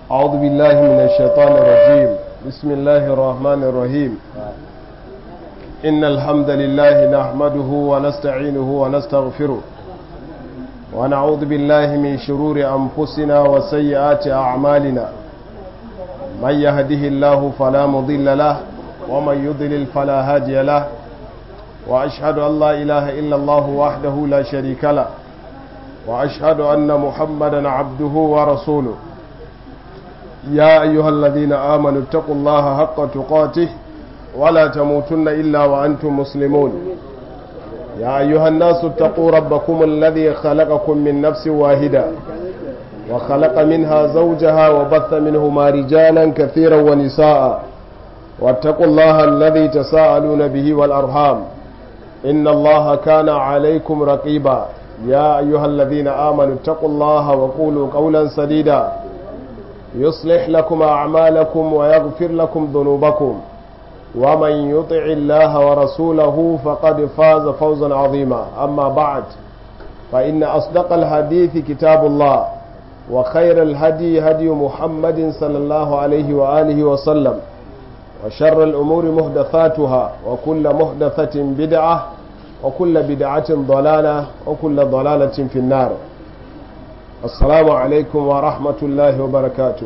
أعوذ بالله من الشيطان الرجيم بسم الله الرحمن الرحيم إن الحمد لله نحمده ونستعينه ونستغفره ونعوذ بالله من شرور أنفسنا وسيئات أعمالنا من يهده الله فلا مضل له ومن يضلل فلا هادي له وأشهد أن لا إله إلا الله وحده لا شريك له وأشهد أن محمدا عبده ورسوله يا أيها الذين آمنوا اتقوا الله حق تقاته ولا تموتن إلا وأنتم مسلمون يا أيها الناس اتقوا ربكم الذي خلقكم من نفس واحدة وخلق منها زوجها وبث منهما رجالا كثيرا ونساء واتقوا الله الذي تساءلون به والأرحام إن الله كان عليكم رقيبا يا أيها الذين آمنوا اتقوا الله وقولوا قولا سديدا يصلح لكم أعمالكم ويغفر لكم ذنوبكم ومن يطع الله ورسوله فقد فاز فوزا عظيما أما بعد فإن أصدق الحديث كتاب الله وخير الهدي هدي محمد صلى الله عليه وآله وسلم وشر الأمور محدثاتها وكل محدثة بدعة وكل بدعة ضلالة وكل ضلالة في النار السلام عليكم ورحمة الله وبركاته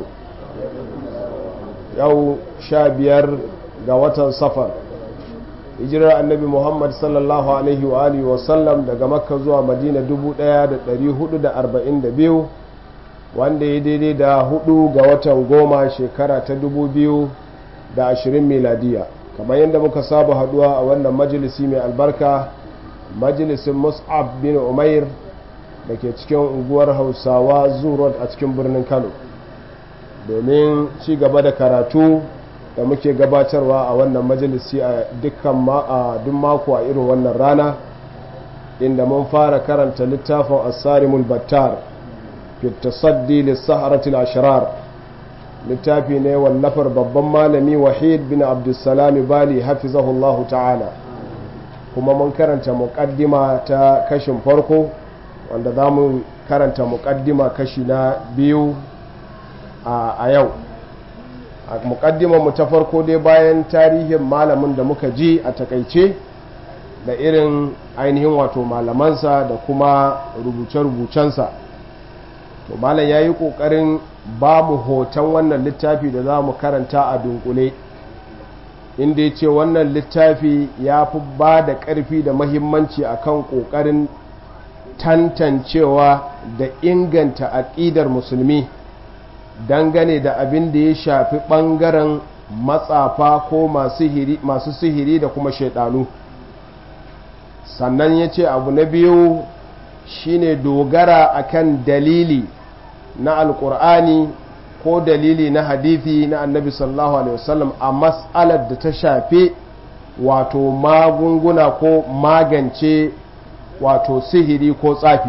يو شابير قوة صفر hijirar annabi muhammad sallallahu alaihi wa alihi wasallam daga makka zuwa madina 1442 wanda ya daidai da hudu ga watan goma shekara ta 2020 miladiya kamar yadda muka saba haduwa a wannan majalisi mai albarka majalisin mus'ab bin umair da ke cikin unguwar hausawa zurot a cikin birnin kano domin ci gaba da karatu da muke gabatarwa a wannan majalisi a dukkan duk mako a irin wannan rana inda mun fara karanta littafin asarimul battar fi tasaddi lissaharatul ashrar littafi ne wallafar babban malami wahid bin abdulsalami bali hafizahullahu ta'ala kuma mun karanta muƙaddima ta kashin farko wanda za mu karanta muƙaddima kashi na biyu a yau a mu ta farko dai bayan tarihin malamin da muka ji a takaice da irin ainihin wato malamansa da kuma rubuce-rubucensa to malam ya yi ƙoƙarin ba mu hoton wannan littafi da za mu karanta a dunkule inda ya ce wannan littafi ya fi ba da ƙarfi da mahimmanci akan ƙoƙarin tantancewa da inganta aƙidar musulmi dangane da abin da ya shafi ɓangaren matsafa ko masu sihiri da kuma shaidanu sannan ya ce abu na biyu shine dogara akan dalili na alkur'ani ko dalili na hadithi na annabi sallallahu alaihi wasallam a mas'alar da ta shafi wato magunguna ko magance wato sihiri ko tsafi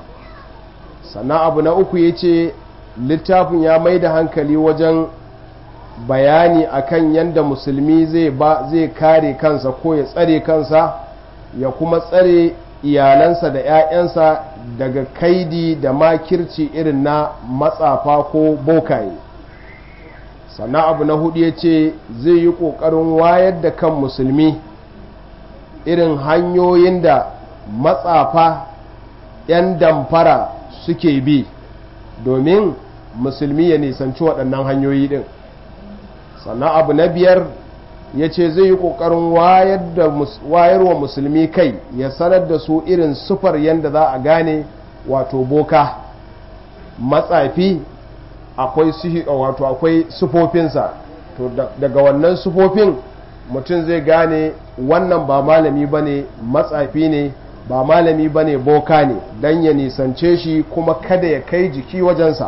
sannan abu na uku ya ce littafin ya mai da hankali wajen bayani akan yadda musulmi zai ba zai kare kansa ko ya tsare kansa ya kuma tsare iyalansa da 'ya'yansa daga kaidi da makirci irin na matsafa ko bokaye sannan abu na hudu ya ce zai yi ƙoƙarin wayar da kan musulmi irin hanyoyin da matsafa 'yan damfara suke bi domin musulmi ya nisanci waɗannan hanyoyi ɗin sannan abu na biyar ya ce zai yi ƙoƙarin wayarwa musulmi kai ya sanar da su irin sufar yadda za a gane wato boka matsafi akwai wato akwai sufofinsa to daga wannan sufofin mutum zai gane wannan ba malami ba ne matsafi ne ba malami ba ne boka ne don ya nisance shi kuma kada ya kai jiki wajensa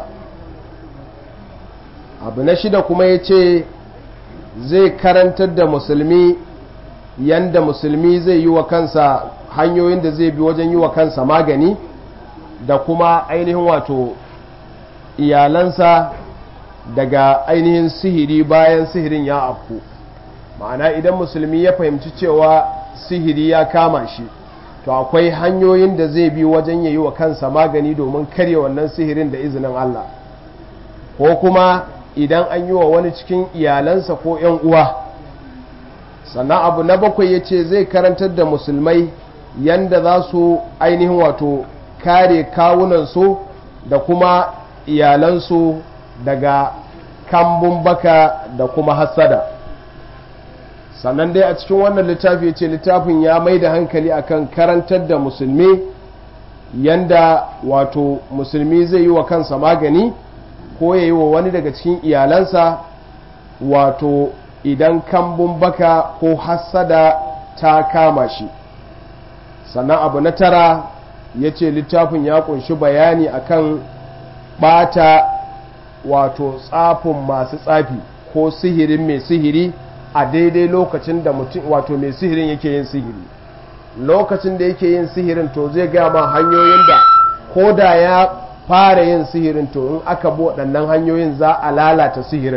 abu na shida kuma ya ce zai karantar da musulmi yanda musulmi zai yi wa kansa hanyoyin da zai bi wajen yi wa kansa magani da kuma ainihin wato iyalansa daga ainihin sihiri bayan sihirin ya afku ma'ana idan musulmi ya fahimci cewa sihiri ya kama shi to akwai hanyoyin da zai bi wajen ya yi wa kansa magani domin karya wannan sihirin da izinin Allah ko kuma idan an yi wa wani cikin iyalansa ko 'yan uwa sannan abu na bakwai ya ce zai karantar da musulmai yanda za su ainihin wato kare kawunansu da kuma iyalansu daga kambun baka da kuma hassada sannan dai a cikin wannan littafi ce littafin ya mai da hankali akan karantar da musulmi yanda wato musulmi zai yi wa kansa magani ko ya yi wa wani daga cikin iyalansa wato idan kambun baka ko hassada ta kama shi sannan abu na tara ya ce littafin ya kunshi bayani akan bata wato tsafin masu tsafi ko sihirin mai sihiri a daidai lokacin da mutum wato mai sihirin yake yin sihiri lokacin da yake yin sihirin to zai gaya ma hanyoyin da ko da ya fara yin sihirin to in aka bi waɗannan hanyoyin za a lalata sihirin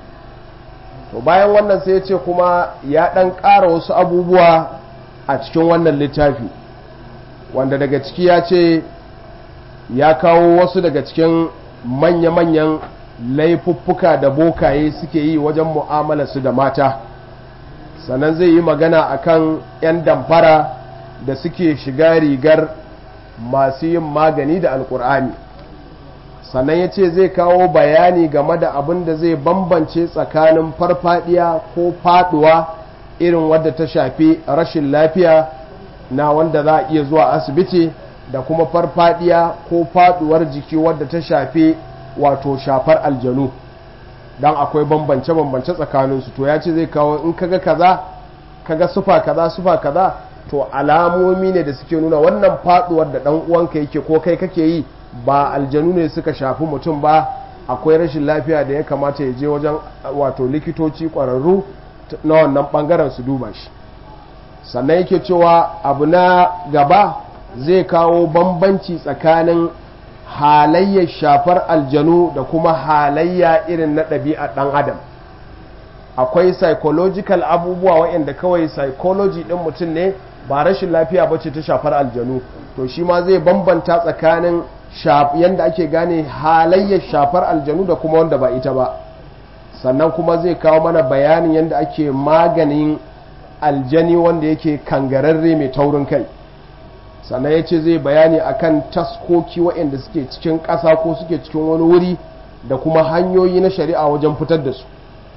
to bayan wannan sai ya ce kuma ya ɗan ƙara wasu abubuwa a cikin wannan littafi wanda daga ciki ya ce ya kawo wasu daga cikin manya-manyan laifuffuka da bokaye suke yi wajen mu'amala su da mata sannan zai yi magana akan 'yan damfara da suke shiga rigar masu yin magani da alkur'ani sannan ya ce zai kawo bayani game da abin da zai bambance tsakanin farfadiya ko faduwa irin wadda ta shafi rashin lafiya na wanda za a iya zuwa asibiti da kuma farfadiya ko faduwar jiki wadda ta shafi wato shafar aljanu don akwai bambance-bambance tsakaninsu to ya ce zai kawo in kaga kaza kaga sufa kaza sufa kaza to alamomi ne da suke nuna wannan faduwar da dan uwanka yake ko kai kake yi ba aljanu ne suka shafi mutum ba akwai rashin lafiya da ya kamata ya je wajen wato likitoci kwararru na wannan bangaren su duba shi sannan yake cewa abu na gaba zai kawo bambanci tsakanin halayyar shafar aljanu da kuma halayya irin na ɗabi'a ɗan adam akwai psychological abubuwa waɗanda kawai psychology ɗin mutum ne ba rashin lafiya ba ce ta shafar aljanu to shi ma zai bambanta tsakanin yadda ake gane halayyar shafar aljanu da kuma wanda ba ita ba sannan kuma zai kawo mana bayanin yadda ake maganin aljani wanda yake kangararre mai taurin kai sannan ya ce zai bayani akan taskoki waɗanda suke cikin ƙasa ko suke cikin wani wuri da kuma hanyoyi na shari'a wajen fitar da su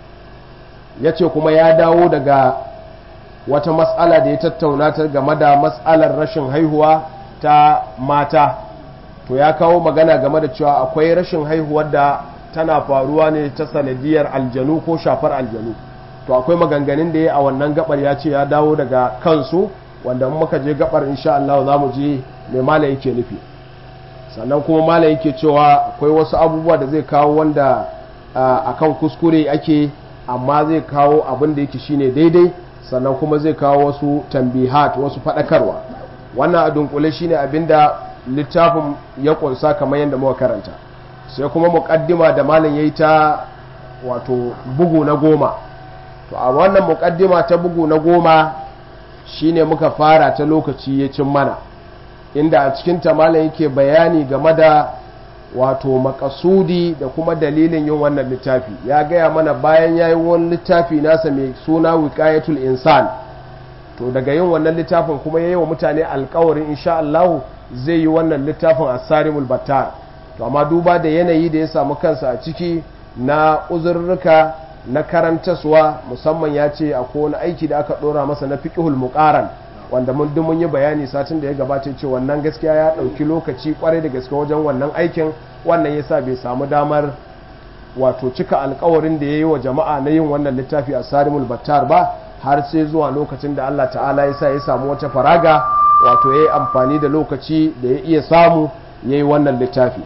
ya ce kuma ya dawo daga wata matsala da ya tattauna ta game da matsalar rashin haihuwa ta mata to ya kawo magana game da cewa akwai rashin haihuwar da tana faruwa ne ta sanadiyar aljanu ko shafar aljanu to akwai maganganun da ya a wannan gabar ya ce ya dawo daga kansu wanda muka je gabar insha Allah za mu je mai mala yake nufi sannan kuma mala yake cewa akwai wasu abubuwa da zai kawo wanda akan kuskure ake amma zai kawo abin da yake shine daidai sannan kuma zai kawo wasu tambihat wasu faɗakarwa wannan a dunkule shine abinda littafin ya kunsa kamar yadda muka karanta sai kuma muƙaddima da malam yayi ta wato bugu na goma to a wannan muƙaddima ta bugu na goma shine muka fara ta lokaci ya cin mana inda a cikin ta malam yake bayani game da wato makasudi da kuma dalilin yin wannan littafi ya gaya mana bayan ya yi wani littafi nasa mai suna wiqayatul insan to daga yin wannan littafin kuma ya yi wa mutane alkawarin insha Allah zai yi wannan littafin asarimul battar to amma duba da yanayi da ya samu kansa a ciki na uzurruka na karantaswa musamman ya ce akwai wani aiki da aka dora masa na fiqhul muqaran wanda mun duk mun yi bayani satin da ya gabata ce wannan gaskiya ya ɗauki lokaci kwarai da gaske wajen wannan aikin wannan yasa bai samu damar wato cika alkawarin da ya yi wa jama'a na yin wannan littafi a sarimul battar ba har sai zuwa lokacin da Allah ta'ala ya sa ya samu wata faraga wato ya yi amfani da lokaci da ya iya samu ya yi wannan littafi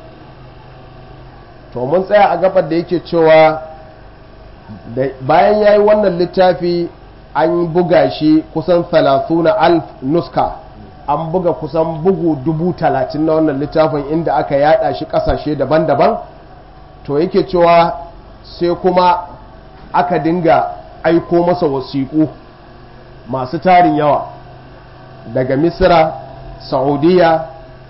to mun tsaya a gabar da yake cewa bayan ya yi wannan littafi an buga shi kusan na alf nuska an buga kusan bugu dubu talatin na wannan littafin inda aka yada shi kasashe daban-daban to yake cewa sai kuma aka dinga aiko masa wasiƙu masu tarin yawa daga misira saudiya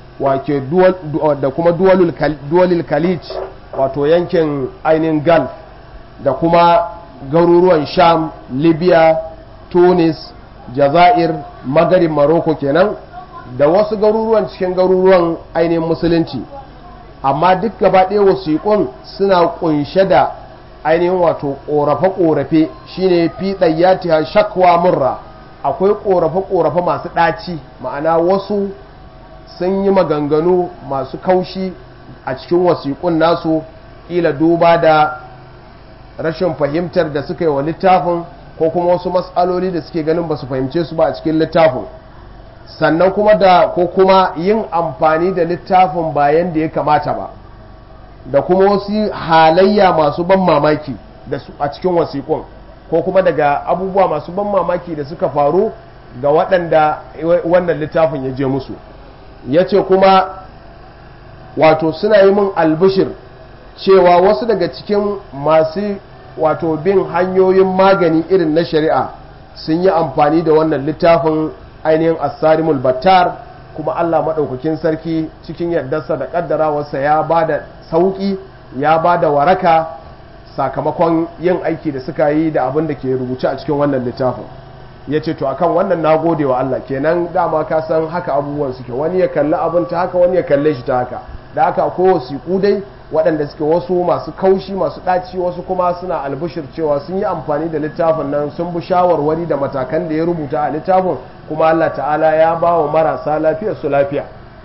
da kuma duwalul khalij wato yankin ainihin gulf da kuma garuruwan sham libya tunis jazair magarin maroko kenan da wasu garuruwan cikin garuruwan ainihin musulunci amma duk gaba ɗaya wasiƙun suna ƙunshe da ainihin wato ƙorafe-ƙorafe shine fi ɗayyatiha shakwa murra akwai ƙorafe-ƙorafe masu ɗaci ma'ana wasu sun yi maganganu masu kaushi a cikin wasiƙun nasu ƙila duba da rashin fahimtar da suka yi wa littafin ko kuma wasu matsaloli da suke ganin ba su fahimce su ba a cikin littafin sannan kuma da ko kuma yin amfani da littafin bayan da ya kamata ba da kuma wasu halayya masu ban mamaki da su a cikin wasiƙun ko kuma daga abubuwa masu ban mamaki da suka faru ga waɗanda wannan littafin ya je musu ya ce kuma wato suna yi min albishir cewa wasu daga cikin masu wato bin hanyoyin magani irin na shari'a sun yi amfani da wannan littafin ainihin asarimul battar kuma Allah maɗaukakin sarki cikin yardarsa da ƙaddarawarsa ya ba da sauƙi ya ba da waraka sakamakon yin aiki da suka yi da abin da ke rubuce a cikin wannan littafin ya ce to akan wannan na gode wa Allah kenan dama ka san haka abubuwan suke wani ya kalli abin ta haka wani ya kalle shi ta haka da haka akwai wasiƙu dai waɗanda suke wasu masu kaushi masu ɗaci wasu kuma suna albishir cewa sun yi amfani da littafin nan sun bi shawarwari da matakan da ya rubuta a littafin kuma Allah ta'ala ya ba wa marasa lafiya su lafiya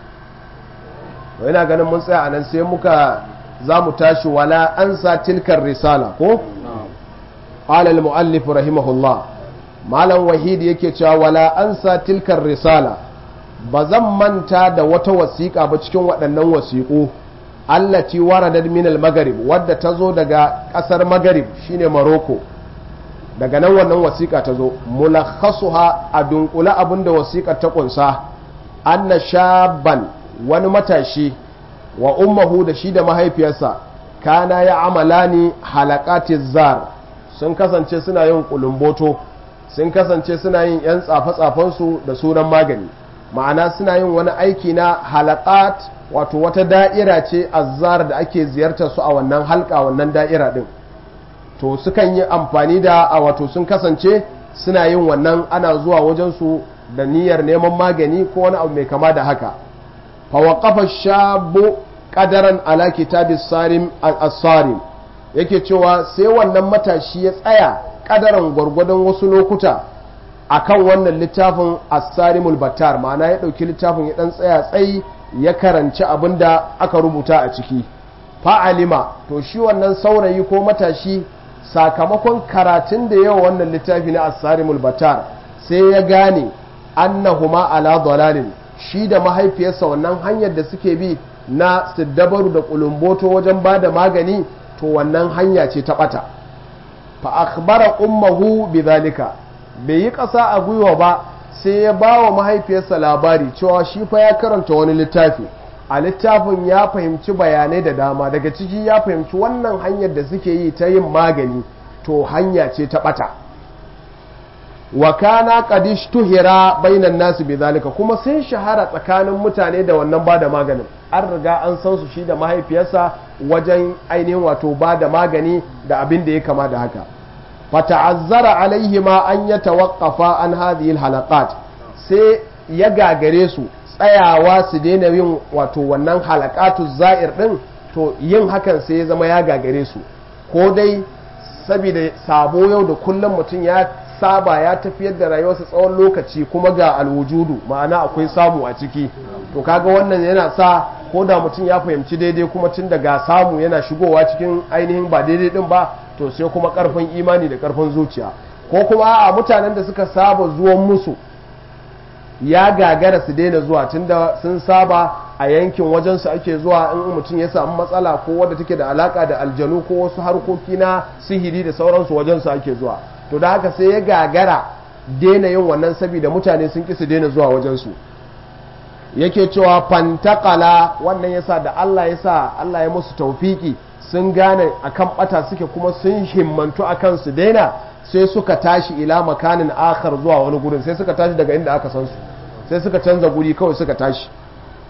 to yana ganin mun tsaya a nan sai muka za mu tashi wala an sa tilkar risala ko qala al muallif rahimahullah malam wahid yake cewa wala an sa tilkar risala ba zan manta da wata wasiƙa ba cikin waɗannan wasiƙu allati waradat min al-maghrib wadda ta zo daga ƙasar maghrib shine Morocco daga nan wannan wasiƙa ta zo mulakhasuha a dunkula abinda wasiƙar ta kunsa anna shaban wani matashi wa ummuhu da shi da mahaifiyarsa kana ya amalani halaqati zar sun kasance suna yin kulumboto sun kasance suna yin yan tsafe-tsafensu da sunan magani ma'ana suna yin wani aiki na halakat wato wata da'ira ce azzar da ake ziyartar su a wannan halka wannan da'ira din to sukan yi amfani da a wato sun kasance suna yin wannan ana zuwa wajen su da niyyar neman magani ko wani abu mai kama da haka fa waqafa shabu qadaran ala kitabis sarim as-sarim yake cewa sai wannan matashi ya tsaya kadaran gwargwadon wasu lokuta akan wannan littafin as-sarimul battar ma'ana ya dauki littafin ya dan tsaya tsayi ya karanci abin da aka rubuta a ciki fa'alima to shi wannan saurayi ko matashi sakamakon karatun da yawa wannan littafi na as-sarimul battar sai ya gane annahuma ala dalalin shi da mahaifiyarsa wannan hanyar da suke bi na siddabaru da kulumboto wajen ba da magani to wannan hanya ce ta bata fa akhbara ummuhu bidhalika bai yi ƙasa a gwiwa ba sai ya ba wa mahaifiyarsa labari cewa shi fa ya karanta wani littafi a littafin ya fahimci bayanai da dama daga ciki ya fahimci wannan hanyar da suke yi ta yin magani to hanya ce ta bata wa kana qadish tuhira bainan nasu bizalika kuma sun shahara tsakanin mutane da wannan bada maganin an riga an san su shi da mahaifiyarsa wajen ainihin wato bada magani da abin da ya kama da haka fata'azzara alaihima an ya tawaqqafa an hadhihi alhalaqat sai ya gagare su tsayawa su daina yin wato wannan halaqatu za'ir din to yin hakan sai ya zama ya gagare su ko dai saboda sabo yau da kullum mutum ya saba ya tafiyar da rayuwarsa tsawon lokaci kuma ga alwujudu ma'ana akwai samu a ciki to kaga wannan yana sa ko da mutum ya fahimci daidai kuma tun daga samu yana shigowa cikin ainihin ba daidai din ba to sai kuma karfin imani da karfin zuciya ko kuma a mutanen da suka saba zuwan musu ya gagara su daina zuwa tunda sun saba a yankin wajensu ake zuwa in mutum ya samu matsala ko wadda take da alaka da aljanu ko wasu harkoki na sihiri da sauransu wajensu ake zuwa to da haka sai ya gagara daina yin wannan saboda mutane sun ƙi su daina zuwa wajensu yake cewa fantakala wannan yasa da Allah yasa Allah ya musu taufiki sun gane akan bata suke kuma sun himmantu akan su daina sai suka tashi ila makanin akhar zuwa wani gurin sai suka tashi daga inda aka san su sai suka canza guri kawai suka tashi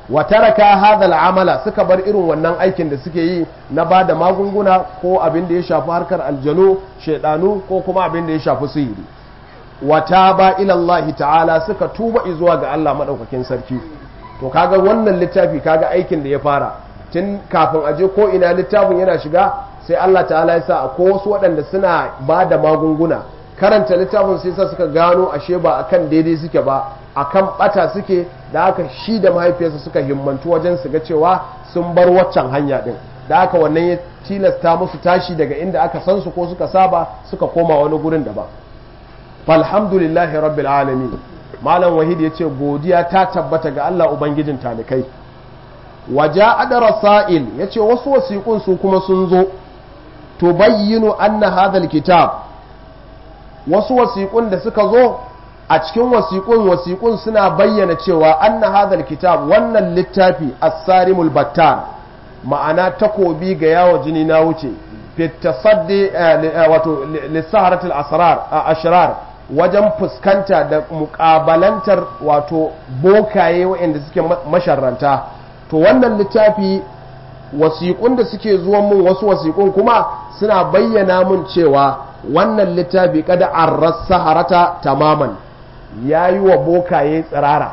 wa taraka hadha amala suka bar irin wannan aikin da suke yi na ba da magunguna ko abin da ya shafi harkar aljanu shaidanu ko kuma abin da ya shafi sihiri wa taba ila Allah ta'ala suka tuba zuwa ga Allah madaukakin sarki to kaga wannan littafi kaga aikin da ya fara tun kafin aje ko ina littafin yana shiga sai Allah ta'ala ya sa ko wasu waɗanda suna ba da magunguna karanta littafin sai sa suka gano ashe ba akan daidai suke ba akan bata suke da haka shi da mahaifiyarsa suka himmantu wajen su ga cewa sun bar waccan hanya din da haka wannan ya tilasta musu tashi daga inda aka san su ko suka saba suka koma wani gurin daban falhamdulillahi rabbil alamin malam wahid ya ce godiya ta tabbata ga Allah ubangijin talikai waja adara sa'il ya ce wasu wasiƙun su kuma sun zo to bayyinu anna hadhal kitab wasu wasiƙun da suka zo a cikin wasiƙun wasiƙun suna bayyana cewa anna hadhal kitab wannan littafi as-sarimul battar ma'ana takobi ga yawo jini na wuce fitasaddi wato lissaharatul asrar ashrar wajen fuskanta da muƙabalantar wato bokaye waɗanda suke masharranta to wannan littafi wasiƙun da suke zuwan mun wasu wasiƙun kuma suna bayyana mun cewa wannan littafi kada an saharata tamaman ya yi wa bokaye tsirara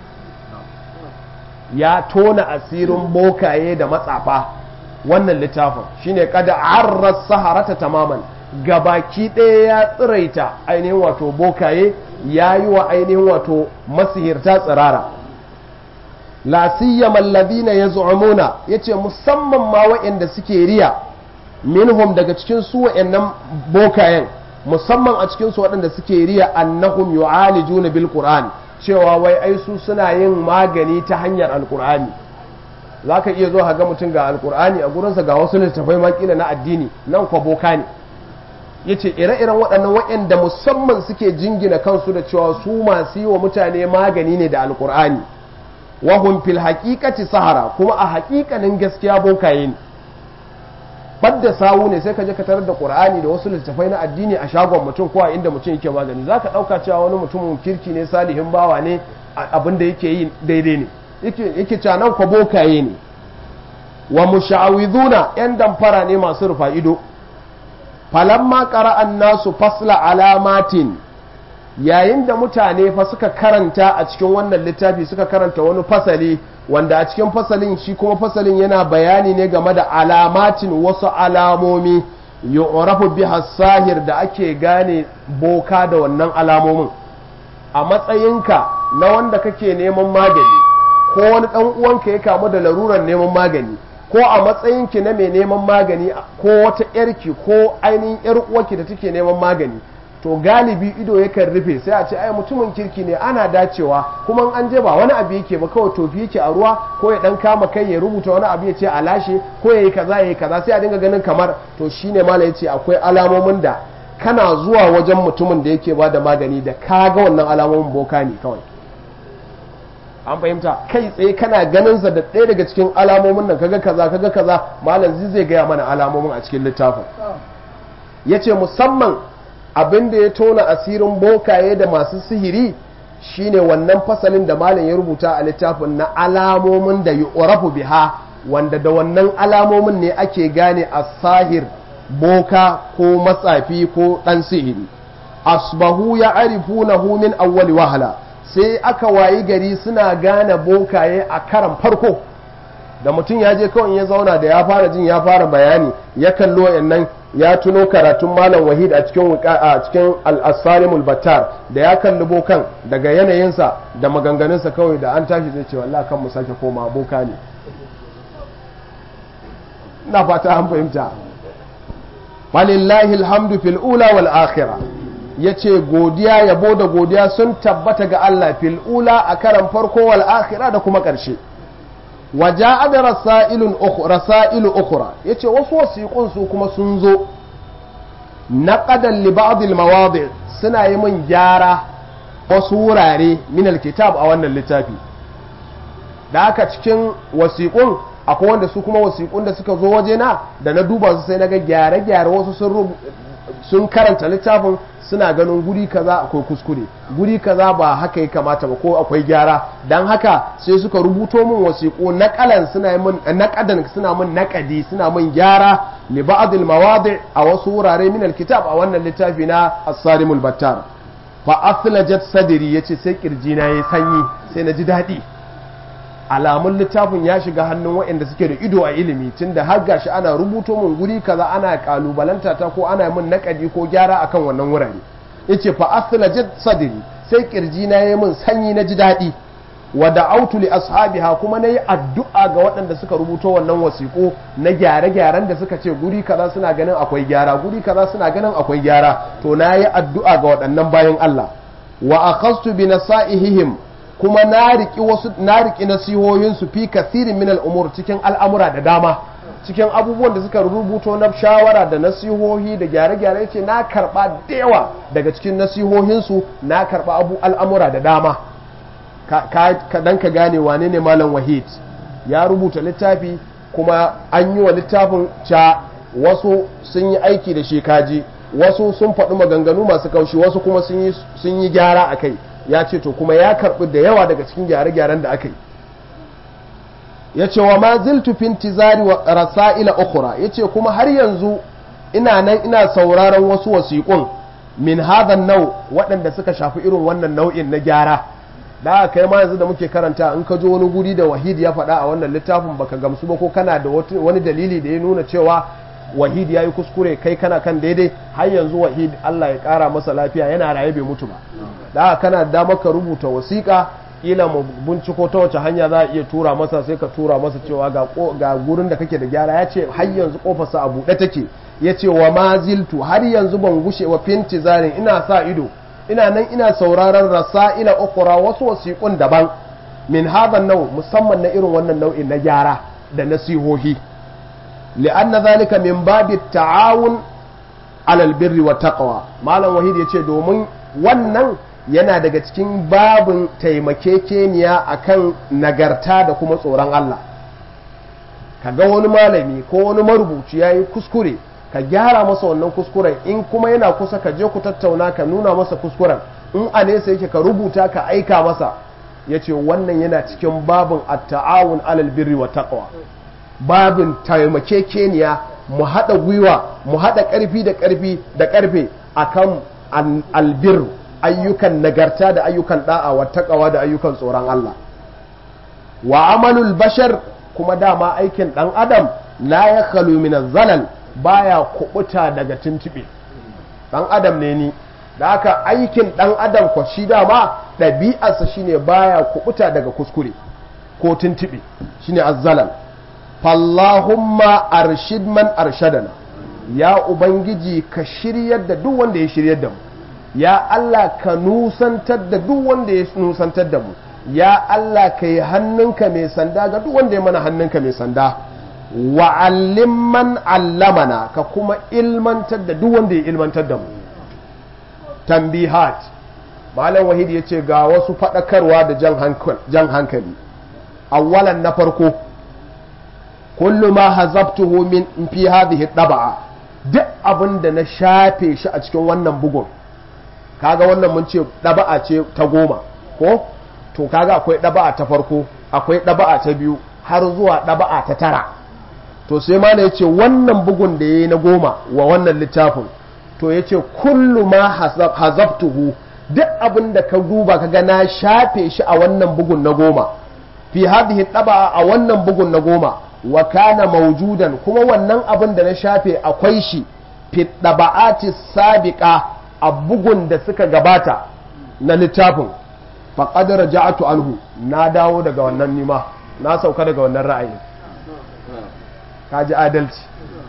ya tona asirin bokaye da matsafa wannan littafin shine kada an saharata tamaman gabaki ɗaya ya tsiraita ainihin wato bokaye ya yi wa ainihin wato masihirta tsirara la siyama alladhina yaz'umuna yace musamman ma waɗanda suke riya minhum daga cikin su waɗannan bokayen musamman a cikin su waɗanda suke riya annahum yu'alijuna bil qur'an cewa wai ai su suna yin magani ta hanyar alqur'ani zaka iya zo ga mutum ga alqur'ani a gurinsa ga wasu littafai makila na addini nan kwa boka ne yace ire-iren waɗannan waɗanda musamman suke jingina kansu da cewa su masu yi wa mutane magani ne da alqur'ani wahum fil haqiqati sahara kuma a haƙiƙanin gaskiya bokaye ne badda sawu ne sai ka je ka tarar da qur'ani da wasu littafai na addini a shagon mutum ko a inda mutum yake magani zaka dauka cewa wani mutumin kirki ne salihin bawa ne abin da yake yi daidai ne yake yake cewa nan ko bokaye ne wa musha'awiduna yan damfara ne masu rufa ido falamma qara'an nasu fasla alamatin yayin da mutane fa suka karanta a cikin wannan littafi suka karanta wani fasali wanda a cikin fasalin shi kuma fasalin yana bayani ne game da alamatin wasu alamomi yu'rafu biha sahir da ake gane boka da wannan alamomin a matsayinka na wanda kake neman magani ko wani dan uwanka ya kamu da larurar neman magani ko a matsayinki na mai neman magani ko wata yarki ko ainihin yar uwarki da take neman magani to galibi ido yakan rufe sai a ce ai mutumin kirki ne ana dacewa kuma an je ba wani abu yake ba kawai tofi yake a ruwa ko ya dan kama kai ya rubuta wani abu ya ce a lashe ko ya yi kaza ya yi kaza sai a dinga ganin kamar to shine mala ya ce akwai alamomin da kana zuwa wajen mutumin da yake ba da magani da ka ga wannan alamomin boka ne kawai an fahimta kai tsaye kana ganin sa da ɗaya daga cikin alamomin nan kaga kaza kaga kaza malam zai gaya mana alamomin a cikin littafin yace musamman abin da ya tona asirin bokaye da masu sihiri shine wannan fasalin da malam ya rubuta a littafin na alamomin da yu'rafu biha wanda da wannan alamomin ne ake gane as-sahir boka ko matsafi ko dan sihiri asbahu ya arifunahu min awwali wahala sai aka wayi gari suna gane bokaye a karan farko da mutum ya je kawai ya zauna da ya fara jin ya fara bayani ya kallo yannan ya tuno karatun malam wahid a cikin a cikin al-asalimul battar da ya kalli bokan daga yanayinsa da maganganunsa kawai da an tashi zai ce wallahi kan mu sake koma boka ne ina fata an fahimta walillahi alhamdu fil ula wal akhirah yace godiya yabo da godiya sun tabbata ga Allah fil ula a karan farko wal akhirah da kuma karshe waja'a da rasailun ukhra rasailu ukhra yace wasu wasiqun su kuma sun zo naqadan li ba'd al mawadi' suna yi min gyara wasu wurare min al kitab a wannan littafi da haka cikin wasiqun akwai wanda su kuma wasiqun da suka zo waje na da na duba su sai naga gyare gyare wasu sun sun karanta littafin suna ganin guri kaza akwai kuskure guri kaza ba haka ya kamata ba ko akwai gyara dan haka sai suka rubuto min wasiƙo naqalan suna min naqadan suna min naqadi suna min gyara li ba'd al mawadi' a wasu wurare min al kitab a wannan littafi na as-sarimul battar fa athlajat sadri yace sai kirji na yayi sanyi sai na ji daɗi alamun littafin ya shiga hannun waɗanda suke da ido a ilimi tunda har gashi ana rubuto mun guri kaza ana kalubalanta ta ko ana min nakadi ko gyara akan wannan wurare yace fa athlajat sadri sai kirji na yayi min sanyi na ji daɗi wa da'autu li ashabiha kuma nayi addu'a ga waɗanda suka rubuto wannan wasiƙo na gyare-gyaren da suka ce guri kaza suna ganin akwai gyara guri kaza suna ganin akwai gyara to nayi addu'a ga waɗannan bayan Allah wa akhastu bi nasaihihim kuma na riki wasu na riki nasihohin su fi kathirin min al'umur cikin al'amura da dama cikin abubuwan da suka rubuto na shawara da nasihohi da gyare-gyare ce na karba da yawa daga cikin nasihohin su na karba abu al'amura da dama ka dan ka gane wane ne malam wahid ya rubuta littafi kuma an yi wa littafin ca wasu sun yi aiki da shekaji wasu sun faɗi maganganu masu kaushi wasu kuma sun yi gyara a kai ya ce to kuma ya karɓi da yawa daga cikin gyare-gyaren da aka yi ya ce wa ma ziltu fin tizari wa rasa'ila ukhra ya ce kuma har yanzu ina nan ina sauraron wasu wasiƙun min hadan nau waɗanda suka shafi irin wannan nau'in na gyara da kai ma yanzu da muke karanta in ka jo wani guri da wahid ya faɗa a wannan littafin baka gamsu ba ko kana da wani dalili da ya nuna cewa wahid ya yi kuskure kai kana kan daidai har yanzu wahid Allah ya ƙara masa lafiya yana raye bai mutu ba da kana da maka rubuta wasiƙa kila mu binciko ta wace hanya za a iya tura masa sai ka tura masa cewa ga gurin da kake da gyara ya ce har yanzu kofarsa a buɗe take ya ce wa maziltu har yanzu ban gushe wa finti zarin ina sa ido ina nan ina sauraron rasa'ila ukura wasu wasiƙun daban min hadan nau musamman na irin wannan nau'in na gyara da nasihohi li'anna zalika min babi ta'awun alal birri wa taqwa malam wahid yace domin wannan yana daga cikin babin taimakekeniya akan nagarta da kuma tsoron Allah kaga wani malami ko wani marubuci yayi kuskure ka gyara masa wannan kuskuren in kuma yana kusa ka je ku tattauna ka nuna masa kuskuren in a nesa yake ka rubuta ka aika masa ya ce wannan yana cikin babin at-ta'awun alal birri wa taqwa babin taimakekeniya mu haɗa gwiwa mu haɗa ƙarfi da ƙarfi da ƙarfe akan albir ayyukan nagarta da ayyukan da'a wa taqwa da ayyukan tsoron Allah wa amalul bashar kuma dama aikin ɗan adam la ya khalu min zalal baya kubuta daga tuntube dan adam ne ni da haka aikin dan adam ko shi dama ɗabi'arsa shine baya kubuta daga kuskure ko tuntube shine azzalal fallahumma arshid man arshadana ya ubangiji ka shiryar da duk wanda ya shiryar da mu ya Allah ka nusantar da duk wanda ya nusantar da mu ya Allah ka yi hannunka mai sanda ga duk wanda ya mana hannunka mai sanda wa'allim man allamana ka kuma ilmantar da duk wanda ya ilmantar da mu tambihat malam wahid ya ce ga wasu faɗakarwa da jan hankali awwalan na farko kullu ma hazabtuhu min fi hadhihi daba'a duk abin da na shafe shi a cikin wannan bugun kaga wannan mun ce daba'a ce ta goma ko to kaga akwai daba'a ta farko akwai daba'a ta biyu har zuwa daba'a ta tara to sai ma ya ce wannan bugun da ya yi na goma wa wannan littafin to ya ce kullu ma hazabtuhu duk abin da ka duba ka ga na shafe shi a wannan bugun na goma fi hadhihi taba a wannan bugun na goma wa kana maujudan kuma wannan abin da na shafe akwai shi fi taba'ati sabiqa a bugun da suka gabata na littafin faqad raja'tu anhu na dawo daga wannan nima na sauka daga wannan ra'ayin kaji adalci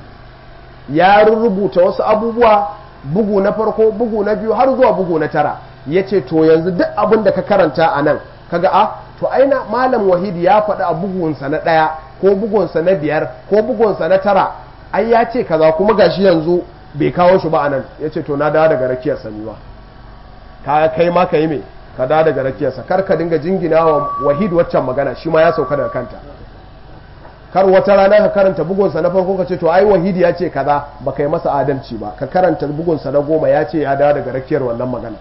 ya rubuta wasu abubuwa bugu na farko bugu na biyu har zuwa bugu na tara ya ce to yanzu duk abin da ka karanta a nan kaga a to aina malam wahidi ya faɗi a bugunsa na ɗaya ko bugunsa na biyar ko bugunsa na tara ai ya ce kaza kuma gashi yanzu bai kawo shi ba a nan ya ce to na dawo daga rakiyar sani ba ka kai ma ka yi me ka dawo daga rakiyarsa kar ka dinga jingina wa wahid waccan magana shi ma ya sauka daga kanta kar wata rana ka karanta bugunsa na farko ka ce to ai wahidi ya ce kaza ba kai masa adalci ba ka karanta bugunsa na goma ya ce ya dawo daga rakiyar wannan magana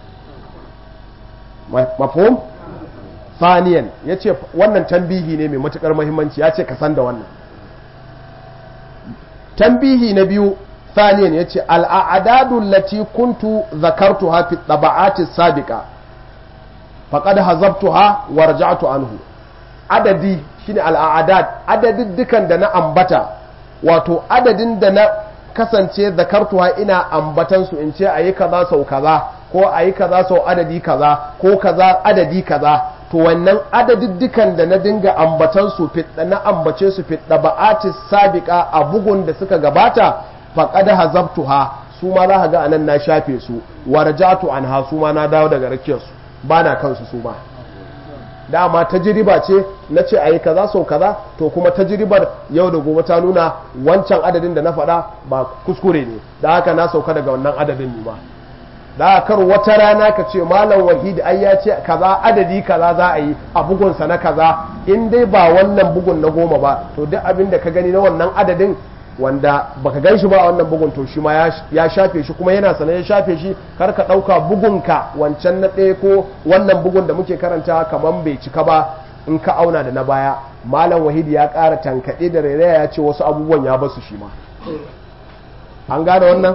mafhum faniyan ya ce wannan tambihi ne mai matukar mahimmanci ya ce ka san da wannan tambihi na biyu faniyan ya ce al'adadu lati kuntu zakartuha fi taba'ati sabiqa faqad hazabtuha wa raja'tu anhu adadi shine al'adad adadin dukan da na ambata wato adadin da na kasance zakartuha ina ambatan su in ce ayi kaza sau kaza ko ayi kaza sau adadi kaza ko kaza adadi kaza to wannan adadiddukan da na dinga ambatan su na ambace su fit ba'atis sabiqa a bugun da suka gabata faqad hazabtuha su ma za ka ga anan na shafe su warjatu anha su ma na dawo daga rakiyar su bana kansu su ma dama tajriba ce na ce ayi kaza sau kaza to kuma tajribar yau da gobe ta nuna wancan adadin da na faɗa ba kuskure ne da haka na sauka daga wannan adadin ne ma da kar wata rana ka ce malam wahid ai ya ce kaza adadi kaza za a yi a bugunsa na kaza in dai ba wannan bugun na goma ba to duk abin da ka gani na wannan adadin wanda baka gan shi ba a wannan bugun to shi ma ya shafe shi kuma yana sanar ya shafe shi kar ka ɗauka bugunka wancan na ɗaya ko wannan bugun da muke karanta kamar bai cika ba in ka auna da na baya malam wahid ya ƙara tankaɗe da rairaya ya ce wasu abubuwan ya basu shi ma an gane wannan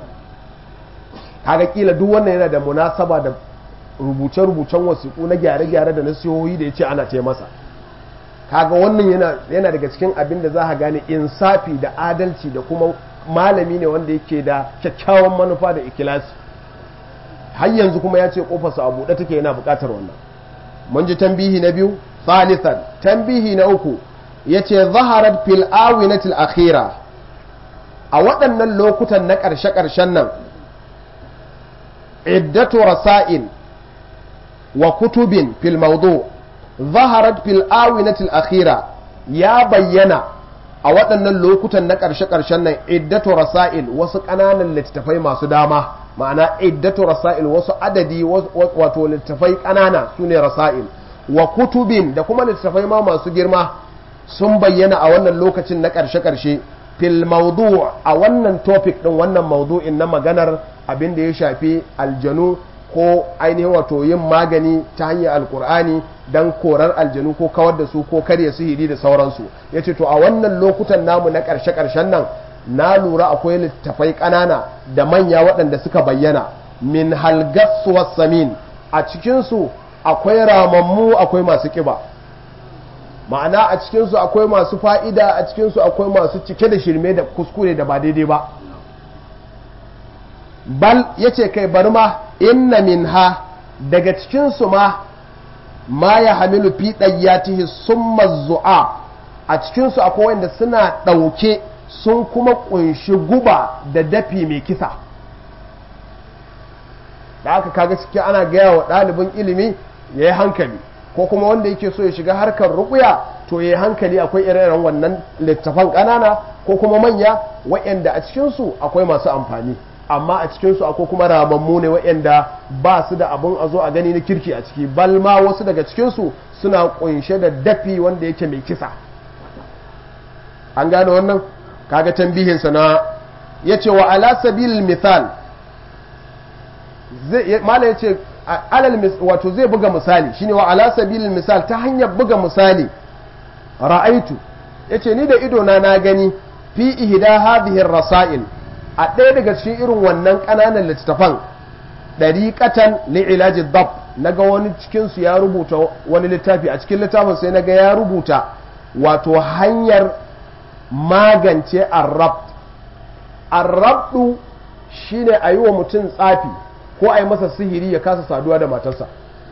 kaga kila duk wannan yana da munasaba da rubuce-rubucen wasiƙu na gyare-gyare da nasihohi da ya ce ana ce masa kaga wannan yana daga cikin abin da za ka gane insafi da adalci da kuma malami ne wanda yake da kyakkyawan manufa da ikilasi har yanzu kuma ya ce kofarsa a buɗe take yana buƙatar wannan mun ji tambihi na biyu thalithan tambihi na uku ya ce zaharar fil awinatil akhira a waɗannan lokutan na ƙarshe-ƙarshen nan عدة رسائل وكتب في الموضوع ظهرت في الآونة الأخيرة يا بينا a waɗannan lokutan na ƙarshe-ƙarshen nan iddatu rasail wasu ƙananan littattafai masu dama ma'ana iddatu rasail wasu adadi wato littattafai ƙanana su ne rasail wa kutubin da kuma littattafai ma masu girma sun bayyana a wannan lokacin na ƙarshe-ƙarshe fil maudu a wannan topic din wannan maudu'in na maganar abin da ya shafi aljanu ko ainihin wato yin magani ta hanyar alkur'ani don korar aljanu ko kawar da su ko karya sihiri da sauransu ya ce to a wannan lokutan namu na ƙarshe-ƙarshen nan na lura akwai littafai ƙanana da manya waɗanda suka bayyana min halgassuwar samin a cikinsu akwai ramammu akwai masu ƙiba ma'ana a cikinsu akwai masu fa'ida a cikinsu akwai masu cike da shirme da kuskure da ba daidai ba bal ya ce kai bari ma inna min ha daga cikinsu ma ma ya hamilu fi ɗayyatihi sun mazu'a a cikinsu akwai wanda suna ɗauke sun kuma ƙunshi guba da dafi mai kisa da aka kaga ciki ana gaya wa ɗalibin ilimi ya yi hankali ko kuma wanda yake so ya shiga harkar rukuya to ya yi hankali akwai ire-iren wannan littafan ƙanana ko kuma manya waɗanda a cikinsu akwai masu amfani amma a cikinsu akwai kuma ramammu ne waɗanda ba su da abin a zo a gani na kirki a ciki bal ma wasu daga cikinsu suna ƙunshe da dafi wanda yake mai kisa an gane wannan kaga tambihinsa na ya ce wa ala sabil misal mala ya ce alal wato zai buga misali shine wa ala sabil misal ta hanyar buga misali ra'aitu yace ni da idona na gani fi ihda hadhihi rasail a ɗaya daga cikin irin wannan ƙananan littattafan ɗariƙatan li'ilaji dab na ga wani cikinsu ya rubuta wani littafi a cikin littafin sai na ga ya rubuta wato hanyar magance arrab arrabdu shine a yi wa mutum tsafi ko a yi masa sihiri ya kasa saduwa da matarsa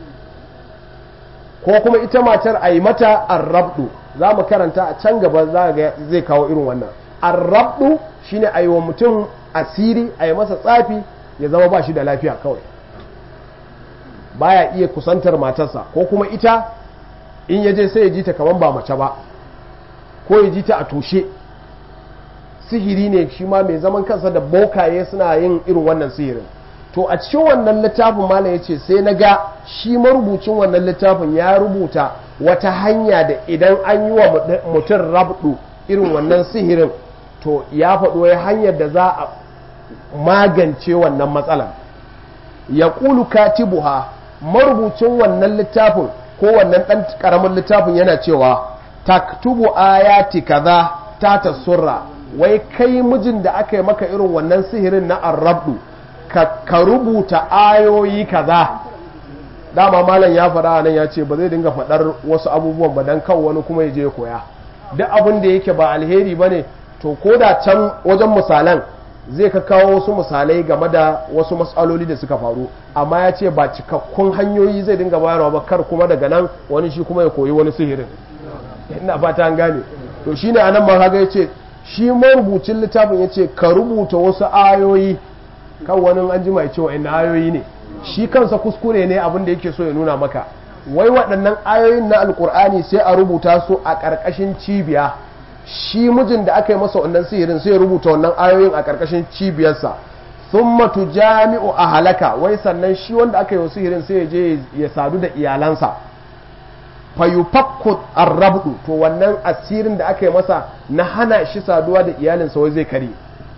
ko kuma ita matar a yi mata arrabdu za mu karanta a can gaba za ga zai kawo irin wannan arrabdu shine a yi wa mutum asiri a yi masa tsafi ya zama ba shi da lafiya kawai baya iya kusantar matarsa ko kuma ita in ya je sai ya ji ta kaman ba mace ba ko ya ji ta a toshe sihiri ne shi ma mai zaman kansa da bokaye suna yin irin wannan sihirin to a cikin wannan littafin malam ya ce sai na ga shi marubucin wannan littafin ya rubuta wata hanya da idan an yi wa mutum rabdu irin wannan sihirin to ya faɗo ya hanyar da za a magance wannan matsalar ya ƙulu katibuha marubucin wannan littafin ko wannan ɗan ƙaramin littafin yana cewa taktubu ayati kaza ta tasurra wai kai mijin da aka yi maka irin wannan sihirin na arrabdu ka rubuta ayoyi kaza dama malam ya faɗa nan ya ce ba zai dinga faɗar wasu abubuwan ba don kawo wani kuma ya je koya duk abin da yake ba alheri ba ne to ko da can wajen misalan zai ka kawo wasu misalai game da wasu matsaloli da suka faru amma ya ce ba cikakkun hanyoyi zai dinga bayarwa ba kar kuma daga nan wani shi kuma ya koyi wani sihirin ina fata an gane to shine anan ma kaga yace shi marubucin littafin yace ka rubuta wasu ayoyi kan wani an jima cewa ina ayoyi ne shi kansa kuskure ne abin da yake so ya nuna maka wai waɗannan ayoyin na alkur'ani sai a rubuta su a ƙarƙashin cibiya shi mijin da aka yi masa wannan sihirin sai ya rubuta wannan ayoyin a ƙarƙashin cibiyarsa thumma tujami'u a halaka wai sannan shi wanda aka yi wa sihirin sai ya je ya sadu da iyalansa fayufakku arrabdu to wannan asirin da aka yi masa na hana shi saduwa da iyalinsa wai zai kare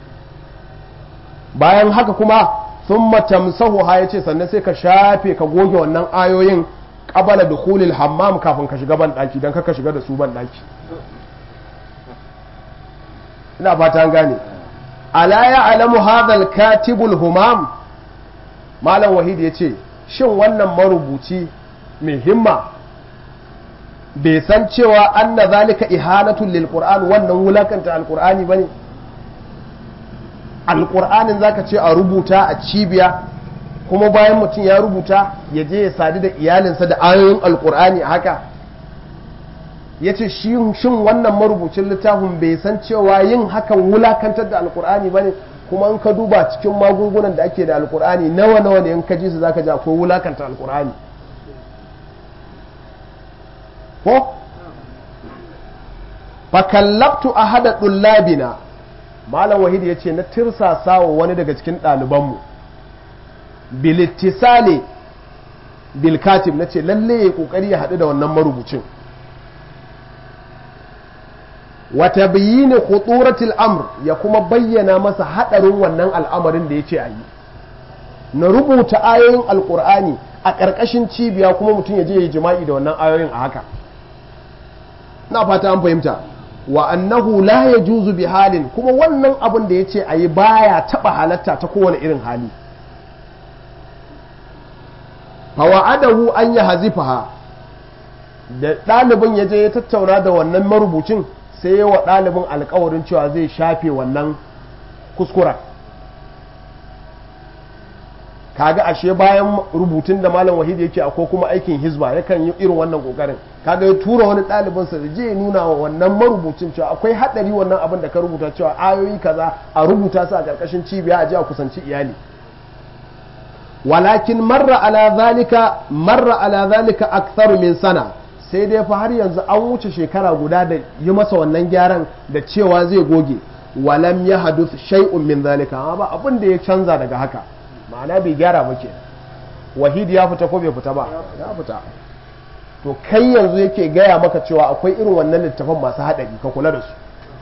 bayan haka kuma thumma tamsahu ha yace sannan sai ka shafe ka goge wannan ayoyin qabala dukhulil hammam kafin ka shiga ban daki dan ka shiga da su ban daki ina fata an gane ala ya alamu hadha katibul humam malam wahid yace shin wannan marubuci mai himma bai san cewa anna zalika ihanatun lil qur'an wannan wulakanta alqur'ani bane alqur'anin zaka ce a rubuta a cibiya kuma bayan mutum ya rubuta ya je ya sadu da iyalinsa da ayoyin alqur'ani haka yace shin wannan marubucin littafin bai san cewa yin hakan wulakantar da alqur'ani bane kuma in ka duba cikin magungunan da ake da alqur'ani nawa nawa ne in ka ji su zaka ji akwai wulakanta alqur'ani ko fakallabtu a hada ɗullabina malam wahid ya ce na tirsasa wa wani daga cikin ɗalibanmu bilittisale bilkatib na ce lalle ya ƙoƙari ya haɗu da wannan marubucin wata bayini khuturatul amr ya kuma bayyana masa haɗarin wannan al'amarin da ya ce a yi na rubuta ayoyin alƙur'ani a ƙarƙashin cibiya kuma mutum ya je ya jima'i da wannan ayoyin a haka na fata an fahimta wa annahu la yajuzu bi halin kuma wannan abin da yace ayi baya taba halatta ta kowane irin hali fa wa'adahu an yahzifaha da ɗalibin ya je ya tattauna da wannan marubucin sai ya wa ɗalibin alkawarin cewa zai shafe wannan kuskura kaga ashe bayan rubutun da malam wahid yake akwai kuma aikin hizba yakan yi irin wannan kokarin kaga ya tura wani ɗalibin sa je ya nuna wa wannan marubucin cewa akwai hadari wannan abin da ka rubuta cewa ayoyi kaza a rubuta su a karkashin cibiya a je a kusanci iyali walakin marra ala zalika marra ala zalika aktharu min sana sai dai fa har yanzu an wuce shekara guda da yi masa wannan gyaran da cewa zai goge walam ya haduth shay'un min zalika amma ba abin da ya canza daga haka ma'ana bai gyara ba ke wahid ya fita ko bai fita ba ya fita to kai yanzu yake gaya maka cewa akwai irin wannan littafan masu haɗari ka kula da su